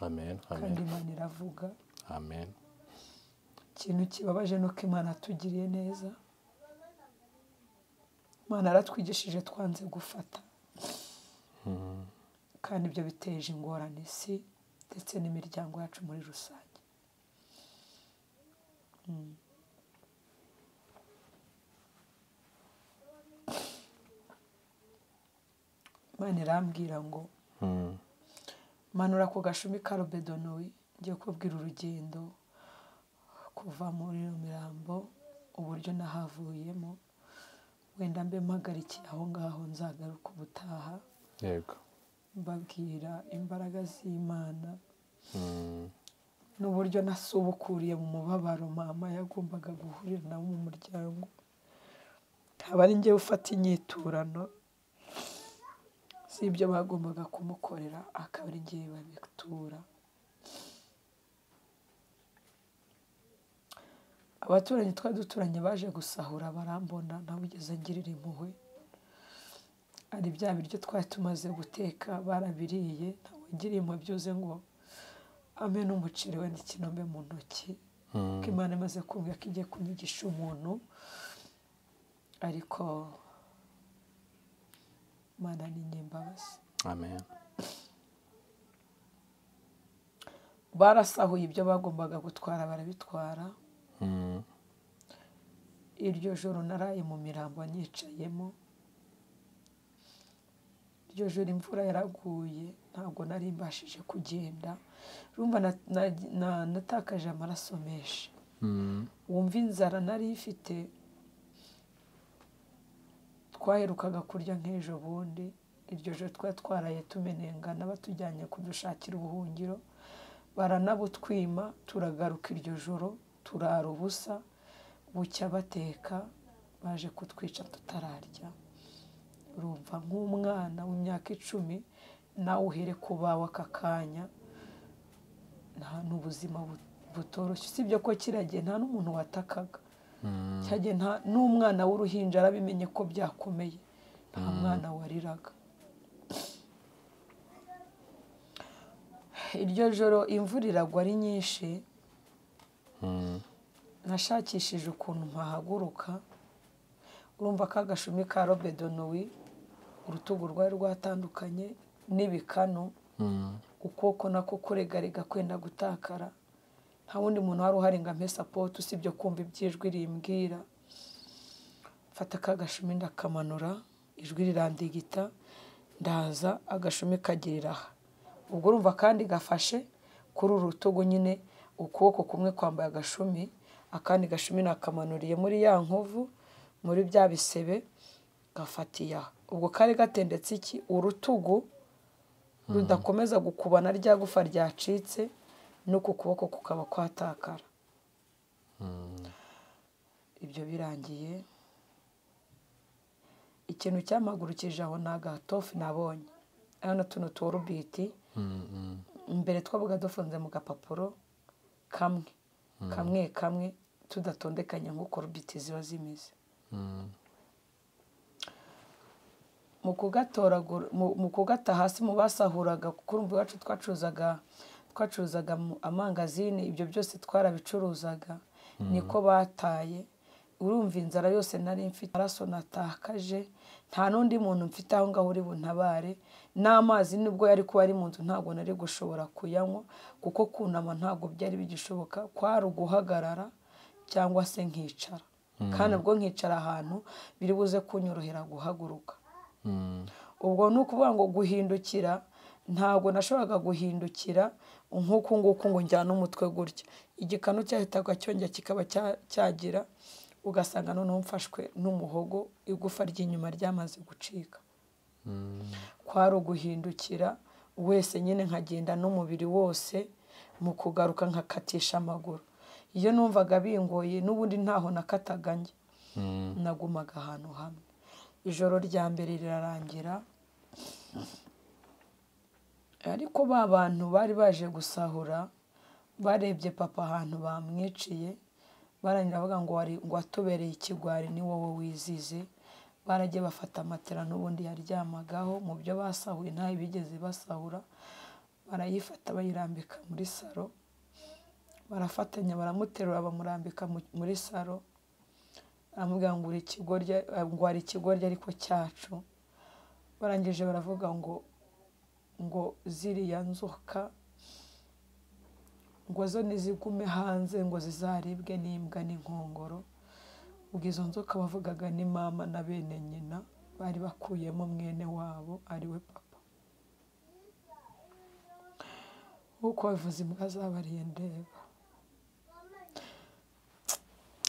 amen kandi amen imana iravuga amen ikintu kibabaje ni uko imana yatugiriye neza imana yaratwigishije twanze gufata kandi ibyo biteje ingorane isi ndetse n'imiryango yacu muri rusange imana irambwira ngo Mm. manura ku gashumi ka robedonowi ngiye kubwira urugendo kuva muri iyo mirambo uburyo nahavuyemo wenda mbe mpagarikiye aho ngaho nzagaruka ubutaha yego mbabwira imbaraga z'imana Mm. n'uburyo nasubukuriye mu mubabaro mama yagombaga guhurira nawo mu muryango aba ari njyewe ufata inyiturano z'ibyo bagombaga kumukorera akaba ari njyewe babitura abaturanyi twari duturanye baje gusahura barambona ntawigeze ngirira impuhwe hari bya biryo twari tumaze guteka barabiriye ntawagiriye impuhwe byuze ngo amwe n'umuceri wenda ikinombe mu ntoki ko imana imaze kumva ko igiye kunyigisha umuntu ariko imana ni nyembabazi amen barasahuye ibyo bagombaga gutwara barabitwara Mm. iryo joro naraye mu mirambo nicayemo iryo joro imvura yaraguye ntabwo nari mbashije kugenda urumva na- na- na- natakaje amaraso menshi Mm. wumva inzara nari ifite twaherukaga kurya nk'ejo bundi iryo joro twari twaraye tumenengana batujyanye kudushakira ubuhungiro baranabutwima turagaruka iryo joro turara ubusa bucya bateka baje kutwica tutararya urumva nk'umwana w'imyaka icumi nawe uhere ku bawe aka kanya nta n'ubuzima bu- butoroshye usibye ko kiriya gihe nta n'umuntu watakaga kiriya gihe nta n'umwana w'uruhinja arabimenye ko byakomeye nta mwana wariraga iryo joro imvura iragwa ari nyinshi Mm. nashakishije ukuntu mpahaguruka urumva ko agashumi ka robedonowi urutugu rwari rwatandukanye n'ibikanu Mm. ukuboko nako kuregarega kwenda gutakara nta wundi muntu wari uhari ngo ampe sapoti usibye kumva iby'ijwi rimbwira mfata ka gashumi ndakamanura ijwi rirandigita ndaza agashumi kagirira aha ubwo urumva kandi gafashe kuri uru rutugu nyine ukuboko kumwe kwambaye agashumi akandi gashumi nakamanuriye muri ya nkovu muri bya bisebe gafatiye aha ubwo kari gatendetse iki urutugu rudakomeza gukubana rya gufa ryacitse no ku kuboko kukaba kwatakara ibyo birangiye ikintu cyamagurukije aho ni agatofu nabonye hano tuno tuworubiti Mm. Mm. imbere twabaga dufunze mu gapapuro kamwe kamwe kamwe tudatondekanye nk'uko rubiti ziba zimeze Mm. mu kugatoragura mu- mu kugata hasi mu basahuraga kuko urumva iwacu twacuruzaga twacuruzaga mu- amangazini ibyo byose twarabicuruzaga niko bataye urumva inzara yose nari mfite amaraso natakaje nta n'undi muntu mfite aho ngaho uri buntabare n'amazi nubwo yari kuba ari mu nzu ntabwo nari gushobora kuyanywa kuko kunama ntabwo byari bigishoboka kwari uguhagarara cyangwa se nkicara kandi ubwo nkicara ahantu biri buze kunyorohera guhaguruka Mm. ubwo ni ukuvuga ngo guhindukira ntabwo nashoboraga guhindukira nk'uku nguku ngo njyane umutwe gutya igikanu cyahitaga cyongera kikaba cyagira ugasanga noneho mfashwe n'umuhogo igufa ry'inyuma ryamaze gucika kwari uguhindukira wese nyine nkagenda n'umubiri wose mu kugaruka nkakatisha amaguru iyo numvaga bingoye n'ubundi ntaho nakataga njye nagumaga ahantu hamwe ijoro rya mbere rirarangira ariko ba bantu bari baje gusahura barebye papa ahantu bamwiciye barangira bavuga ngo wari ngo watubereye ikigwari ni wowe wizize baragiye bafata matera n'ubundi yaryamagaho mu byo basahuye ntayo bigeze basahura barayifata bayirambika muri salo barafatanya baramuterura bamurambika muri salo baramubwira ngo hari ikigoryi ariko cyacu barangije baravuga ngo ngo ziriya nzoka ngo zo nizigume hanze ngo zizaribwe n'imbwa n'inkongoro ubwo izo nzoka bavugaga ni mama na bene nyina bari bakuyemo mwene wabo ariwe papa nk'uko bavuze imbwa zabariye ndeba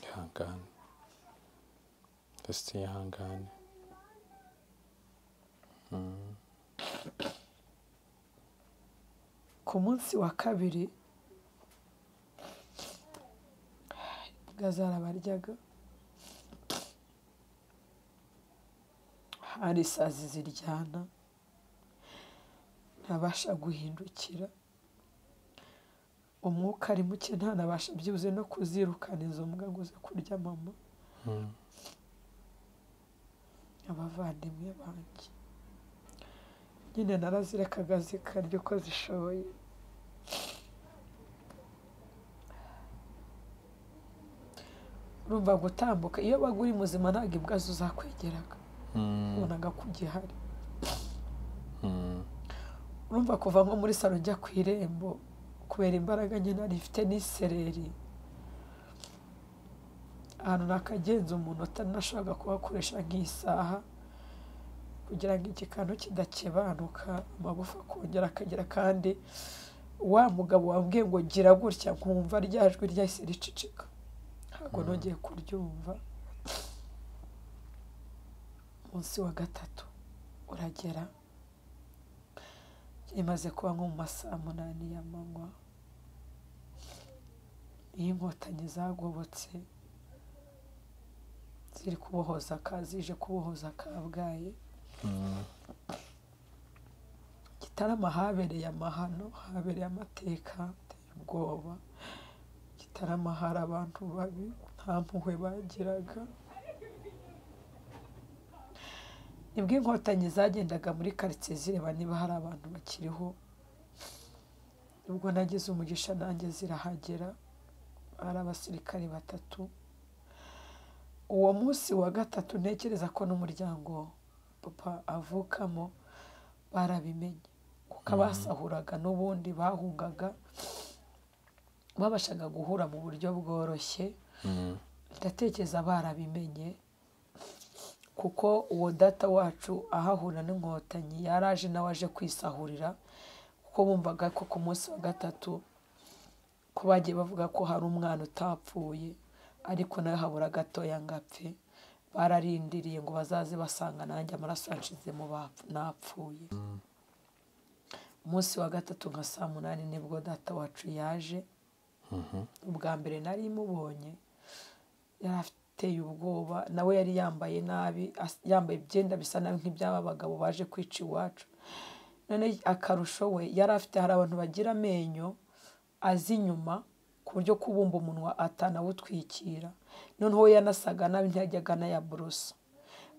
ihangane fesite ihangane ku munsi wa kabiri imbwa zarabaryaga hari isazi ziryana ntabasha guhindukira umwuka ari muke ntanabasha byibuze no kuzirukana izo mbwa ngo ze kurya mama abavandimwe banjye nyine narazirekaga zikarya uko zishoboye urumva gutambuka iyo baga uri muzima ntabwo imbwa zo zakwegeraga ubonaga ko ugihari urumva kuva nko muri salo njya ku irembo kubera imbaraga nyine rifite n'isereri ahantu nakagenza umuntu atanashaka kuhakoresha nk'isaha kugira ngo igikanu kidakebanuka amagufa akongera akagera kandi wa mugabo wambwiye ngo gira gutya nkumva rya jwi ryahise ricicika ntabwo nongeye kuryumva munsi wa gatatu uragera imaze kuba nko mu ma saa munani y'amanywa iyo inkotanyi zagobotse ziri kubohoza ka zije kubohoza kabgaye gitarama habereye amahano habereye amateka ateye ubwoba gitarama hari abantu babi nta mpuhwe bagiraga nibwo inkotanyi zagendaga muri karitsiye zireba niba hari abantu bakiriho ubwo nagize umugisha nanjye zirahagera hari abasirikare batatu uwo munsi wa gatatu ntekereza ko n'umuryango papa avukamo barabimenye kuko abasahuraga n'ubundi bahungaga babashaga guhura mu buryo bworoshye ndatekereza barabimenye kuko uwo data wacu ahahura n'inkotanyi yari aje nawe aje kwisahurira kuko bumvaga ko ku munsi wa gatatu ko bagiye bavuga ko hari umwana utapfuye ariko nawe habura gatoya ngo apfe bararindiriye ngo bazaze basanga nanjye amaraso yacizemo napfuye umunsi wa gatatu nka saa munani nibwo data wacu yaje ubwa mbere nari mubonye yari ateye ubwoba nawe yari yambaye nabi yambaye ibyenda bisa nabi nk'iby'aba bagabo baje kwica iwacu none akarusho we yari afite hari abantu bagira amenyo azi inyuma ku buryo kubumba umunwa atanawutwikira noneho we yanasaga nabi ntiyajyaga anayaborosa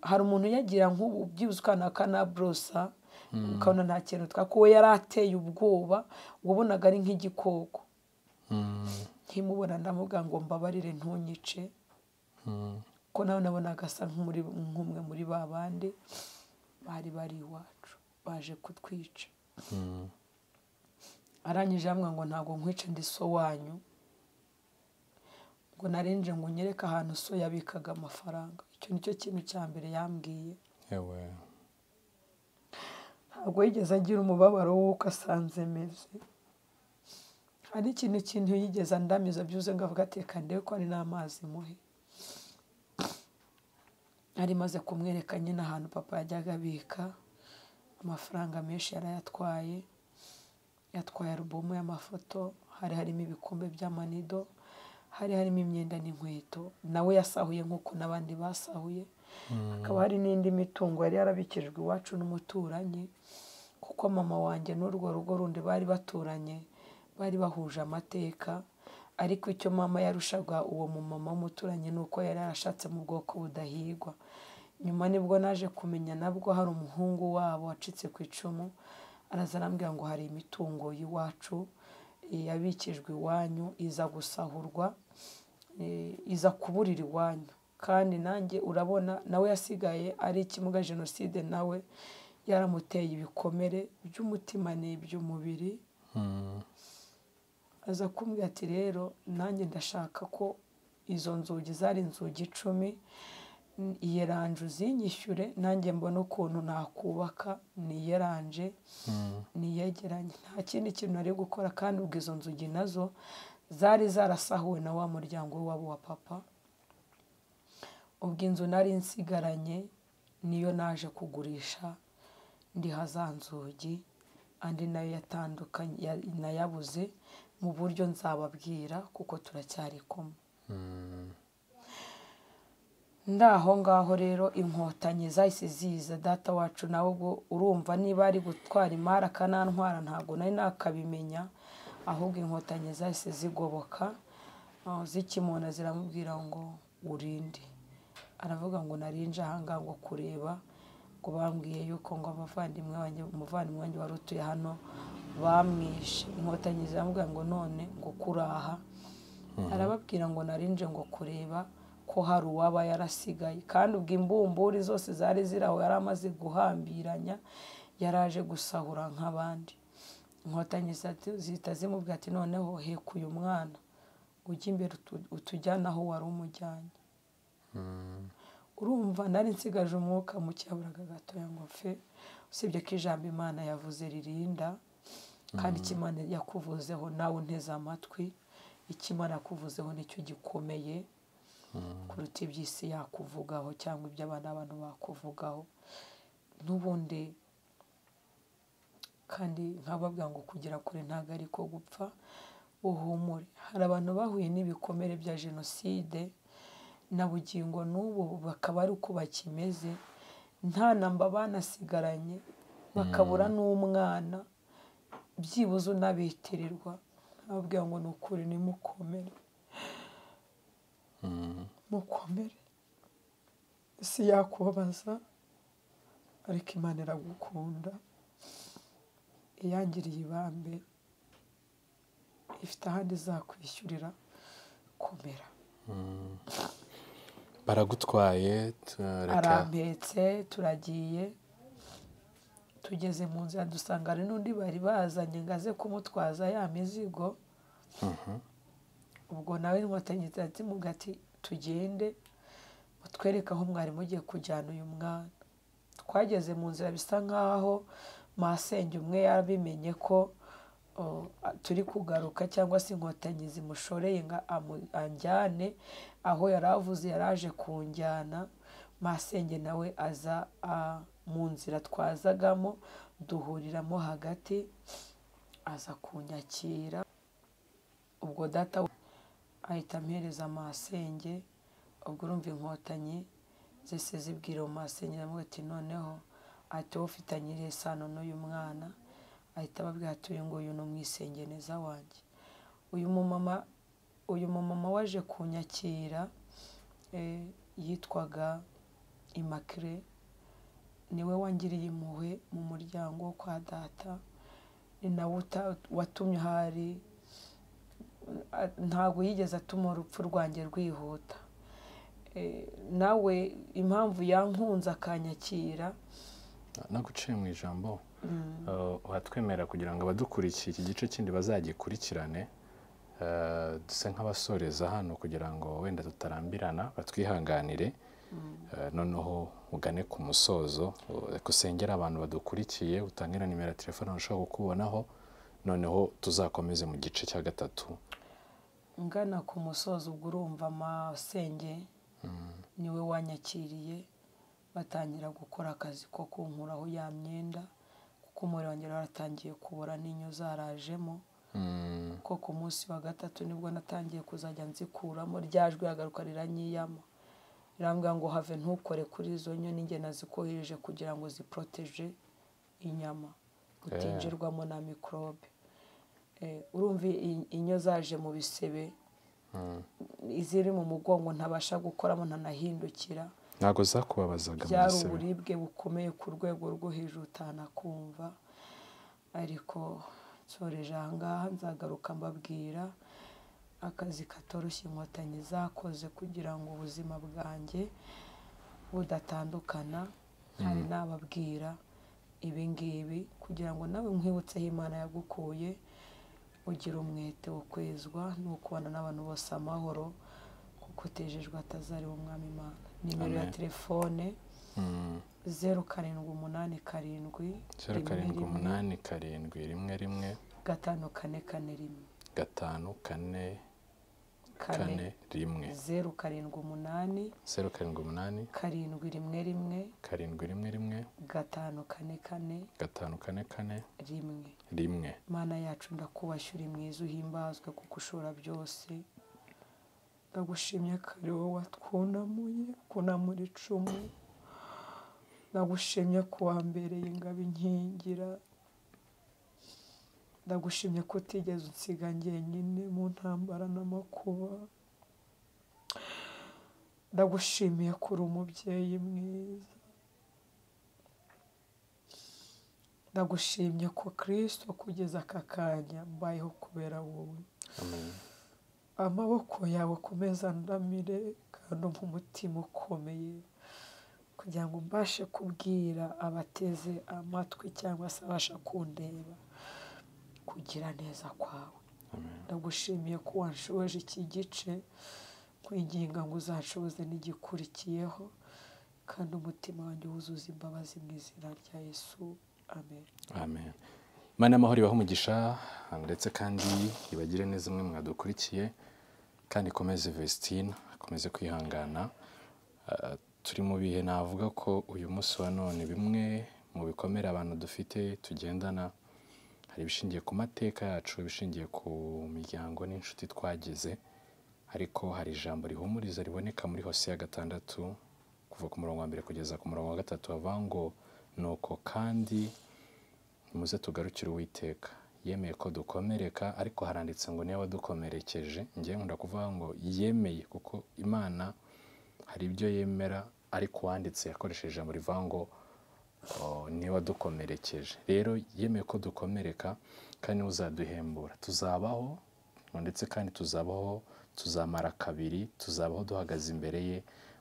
hari umuntu uyagira nk'ubu byibuze ukana akanaborosa ukabona nta kintu utwaka we yari ateye ubwoba wabonaga ari nk'igikoko nkimubona ndamubwira ngo mbabarire ntunyice ko nawe nabona agasa nk'umwe muri ba bandi bari bari iwacu baje kutwica arangije hamwe ngo ntabwo nkwice ndi so wanyu ngo narenje ngo unyereke ahantu so yabikaga amafaranga icyo ni cyo kintu cya mbere yambwiye yewe nta ntabwo yigeze agira umubabaro w'uko asanze ameze hari ikintu kintu yigeze andamiza byuze ngo avuga ati reka ndebe ko ari n'amazi muhe yari imaze kumwereka nyine ahantu papa yajyaga abika amafaranga menshi yarayatwaye yatwaye alubumu y'amafoto hari harimo ibikombe by'amanido hari harimo imyenda n'inkweto nawe yasahuye nk'uko n'abandi basahuye hakaba hari n'indi mitungo yari yarabikijwe iwacu n'umuturanyi kuko mama wanjye n'urwo rugo rundi bari baturanye bari bahuje amateka ariko icyo mama yarushaga uwo mumama w'umuturanyi ni uko yari yarashatse mu bwoko budahigwa nyuma nibwo naje kumenya nabwo hari umuhungu wabo wacitse ku icumu araza arambwira ngo hari imitungo y'iwacu yabikijwe iwanyu iza gusahurwa iza kuburira iwanyu kandi nanjye urabona nawe yasigaye ari ikimuga jenoside nawe yaramuteye ibikomere by'umutima n'iby'umubiri aza kumbwira ati rero nanjye ndashaka ko izo nzugi zari inzugi icumi iyeranje uzinyishyure nanjye mbona ukuntu nakubaka niyeranje niyegeranye nta kindi kintu nari gukora kandi ubwo izo nzugi nazo zari zarasahuwe na wa muryango wabo wa papa ubwo inzu nari nsigaranye niyo naje kugurisha ndiha za nzugi andi nayo yatandukanye nayabuze mu buryo nzababwira kuko turacyari kumwe ndaho ngaho rero inkotanyi zahise ziza data wacu nawe ubwo urumva niba ari gutwara imari akanantwara ntabwo nari nakabimenya ahubwo inkotanyi zahise zigoboka zikimona ziramubwira ngo urinde aravuga ngo narinje ahangaha ngo kureba ngo bambwiye yuko ngo abavandimwe wanjye umuvandimwe wanjye wari utuye hano bamwishe inkotanyi ziramubwira ngo none ngo kuraha arababwira ngo narinje ngo kureba ko hari uwaba yarasigaye kandi ubwo imbumburi zose zari ziri aho yari amaze guhambiranya yaraje gusahura nk'abandi inkotanyi zihita zimubwira ati noneho heka uyu mwana ujya imbere utujyana aho wari umujyanye urumva nari nsigaje umwuka cyaburaga gatoya ngo mfe usibye ko ijambo imana yavuze ririnda kandi imana yakuvuzeho nawe unteze amatwi imana yakuvuzeho nicyo gikomeye kuruta iby'isi yakuvugaho cyangwa ibyo abana abantu bakuvugaho n'ubundi kandi nkababwira ngo kugera kure ntabwo ari ko gupfa uhumure hari abantu bahuye n'ibikomere bya jenoside na bugingo n'ubu bakaba ari uko bakimeze nta namba banasigaranye bakabura n'umwana byibuze unabitirirwa nkababwira ngo ni ukuri nimukomere mukomere isi yakubabaza ariko imana iragukunda iyangiriye ibambe ifite ahandi izakwishyurira komera baragutwaye arampetse turagiye tugeze mu nzira dusanga hari n'undi bari bazanye ngo aze kumutwaza ya mizigo ubwo nawe inkotanyi zirazimuga ati tugende mutwereke aho mwarimu ugiye kujyana uyu mwana twageze mu nzira bisa nk'aho masenge umwe yabimenye ko turi kugaruka cyangwa se inkotanyi zimushoreye ngo anjyane aho yari avuze yari aje kunjyana masenge nawe aza mu nzira twazagamo duhuriramo hagati aza kunyakira ubwo data ahita ampereza amasenge ubwo urumva inkotanyi zese zibwira uwo masenge nawe ati noneho ahita awufitanyiriye isano n'uyu mwana ahita ababwira ati uyu nguyu ni umwisengeneza wanjye uyu mumama uyu mumama waje kunyakira yitwaga imakire niwe wangiriye impuhwe mu muryango wo kwa data ni nawe watumye ahari ntabwo yigeze atuma urupfu rwanjye rwihuta nawe impamvu yankunze akanyakira naguciye mu ijambo watwemera kugira ngo abadukurikiye iki gice kindi bazagikurikirane duse nk'abasoreza hano kugira ngo wenda tutarambirana batwihanganire Eh, noneho ugane ku musozo reka usengere abantu badukurikiye utange na nimero ya telefone bashobora kukubonaho noneho tuzakomeze mu gice cya gatatu ngana ku musozi ubwo urumva amasenge niwe wanyakiriye batangira gukora akazi ko kunkuraho ya myenda kuko umuriro wanjye waratangiye kubora n'inyo zarajemo ko ku munsi wa gatatu nibwo natangiye kuzajya nzikuramo ryajwe agaruka riranyiyama rirambwira ngo have ntukore kuri izo nyo n'inge nazikohereje kugira ngo ziporoteje inyama utinjirwamo na mikorobe Eh, urumva i- inyo zaje mu bisebe iziri mu mugongo ntabasha gukoramo ntanahindukira ntabwo zakubabazaga mu byari gisebe uburibwe bukomeye ku rwego rwo hejuru utanakumva ariko nsoreje ahangaha nzagaruka mbabwira akazi katoroshye inkotanyi zakoze kugira ngo ubuzima bwanjye budatandukana hari n'ababwira ibi ngibi kugira ngo nawe nkwibutseho imana yagukuye ugira umwete wo kwezwa ni ukubana n'abantu bose amahoro kuko utejejwe atazari umwami imana nimero ya Amen. telefone Mm. zeru karindwi umunani karindwi zeru rimwe karindwi rimwe, umunani karindwi rimwe rimwe gatanu kane kane rimwe gatanu kane kane kane rimwe zeru karindwi umunani zeru karindwi umunani karindwi rimwe rimwe karindwi rimwe rimwe gatanu kane kane gatanu kane kane rimwe rimwe mana yacu ndakubashya uri mwiza uhimbazwe kuko ushobora byose ndagushimye ko ari wowe watwunamuye kunamura icumu ndagushimye ko wambereye ingabo inkingira ndagushimye ko utigeze unsiga njyenyine mu ntambara n'amakuba ndagushimiye ko uri umubyeyi mwiza ndagushimye ko kirisito kugeza aka kanya mbayeho kubera wowe amen amaboko yawe akomeza andamire kandi umpe umutima ukomeye kugira ngo mbashe kubwira abateze amatwi cyangwa se abasha kundeba kugira neza kwawe amen ndagushimiye ko wanshoboje iki gice kwinginga ngo uzanshoboze n'igikurikiyeho kandi umutima wanjye wuzuza imbabazi mu izina rya yesu amen amen imana y'amahoro ibahe umugisha ndetse kandi ibagire neza mwe mwadukurikiye kandi ikomeze vesitine akomeze kwihangana Ah, turi mu bihe navuga ko uyu munsi wa none bimwe mu bikomere abantu dufite tugendana hari ibishingiye ku mateka yacu ibishingiye ku miryango n'inshuti twagize ariko hari ijambo rihumuriza riboneka muri hosiya gatandatu kuva ku murongo wa mbere kugeza ku murongo wa gatatu havuga ngo nuko kandi nimuze tugarukire uwiteka yemeye ko dukomereka ariko haranditse ngo niwe wadukomerekeje ngewe nkunda kuvuga ngo yemeye kuko imana hari ibyo yemera ariko uwanditse yakoresheje ijambo rivuga ngo "Oh, niwe wadukomerekeje rero yemeye ko dukomereka kandi niwe uzaduhembura tuzabaho ndetse kandi tuzabaho tuzamara kabiri tuzabaho duhagaze imbere ye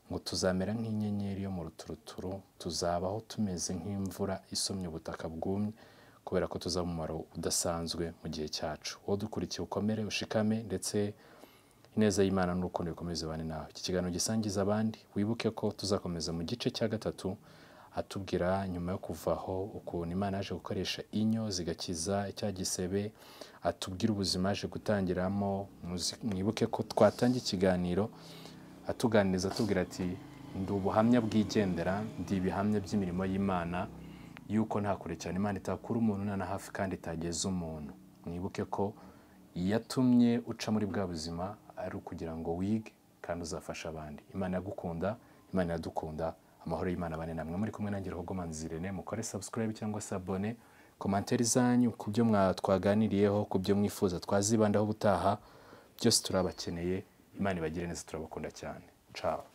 ngo tuzamera nk'inyenyeri yo mu ruturuturu tuzabaho tumeze nk'imvura isomye ubutaka bwumye kubera ko tuzaba umumaro udasanzwe mu gihe cyacu wowe dukurikiye ukomere ushikame ndetse ineza y'imana n'urukundo bikomeze bane nawe iki kiganiro gisangiza abandi wibuke ko tuzakomeza mu gice cya gatatu atubwira nyuma yo kuvaho ukuntu imana yaje gukoresha inyo zigakiza icya gisebe atubwira ubuzima yaje gutangiramo muzi- mwibuke ko twatangiye ikiganiro atuganiriza atubwira ati ndi ubuhamya bwigendera ndi ibihamya by'imirimo y'imana yuko nta kure cyane imana itakura umuntu nta na hafi kandi itageza umuntu mwibuke ko yatumye uca muri bwa buzima ari ukugira ngo wige kandi uzafashe abandi imana yagukunda imana iradukunda amahoro y'imana abane namwe muri kumwe nanjye ruhogomanzi irene mukore subscribe cyangwa se abone komantere zanyu ku byo mwa twaganiriyeho ku byo mwifuza twazibandaho ubutaha byose turabakeneye imana ibagire neza turabakunda cyane ciao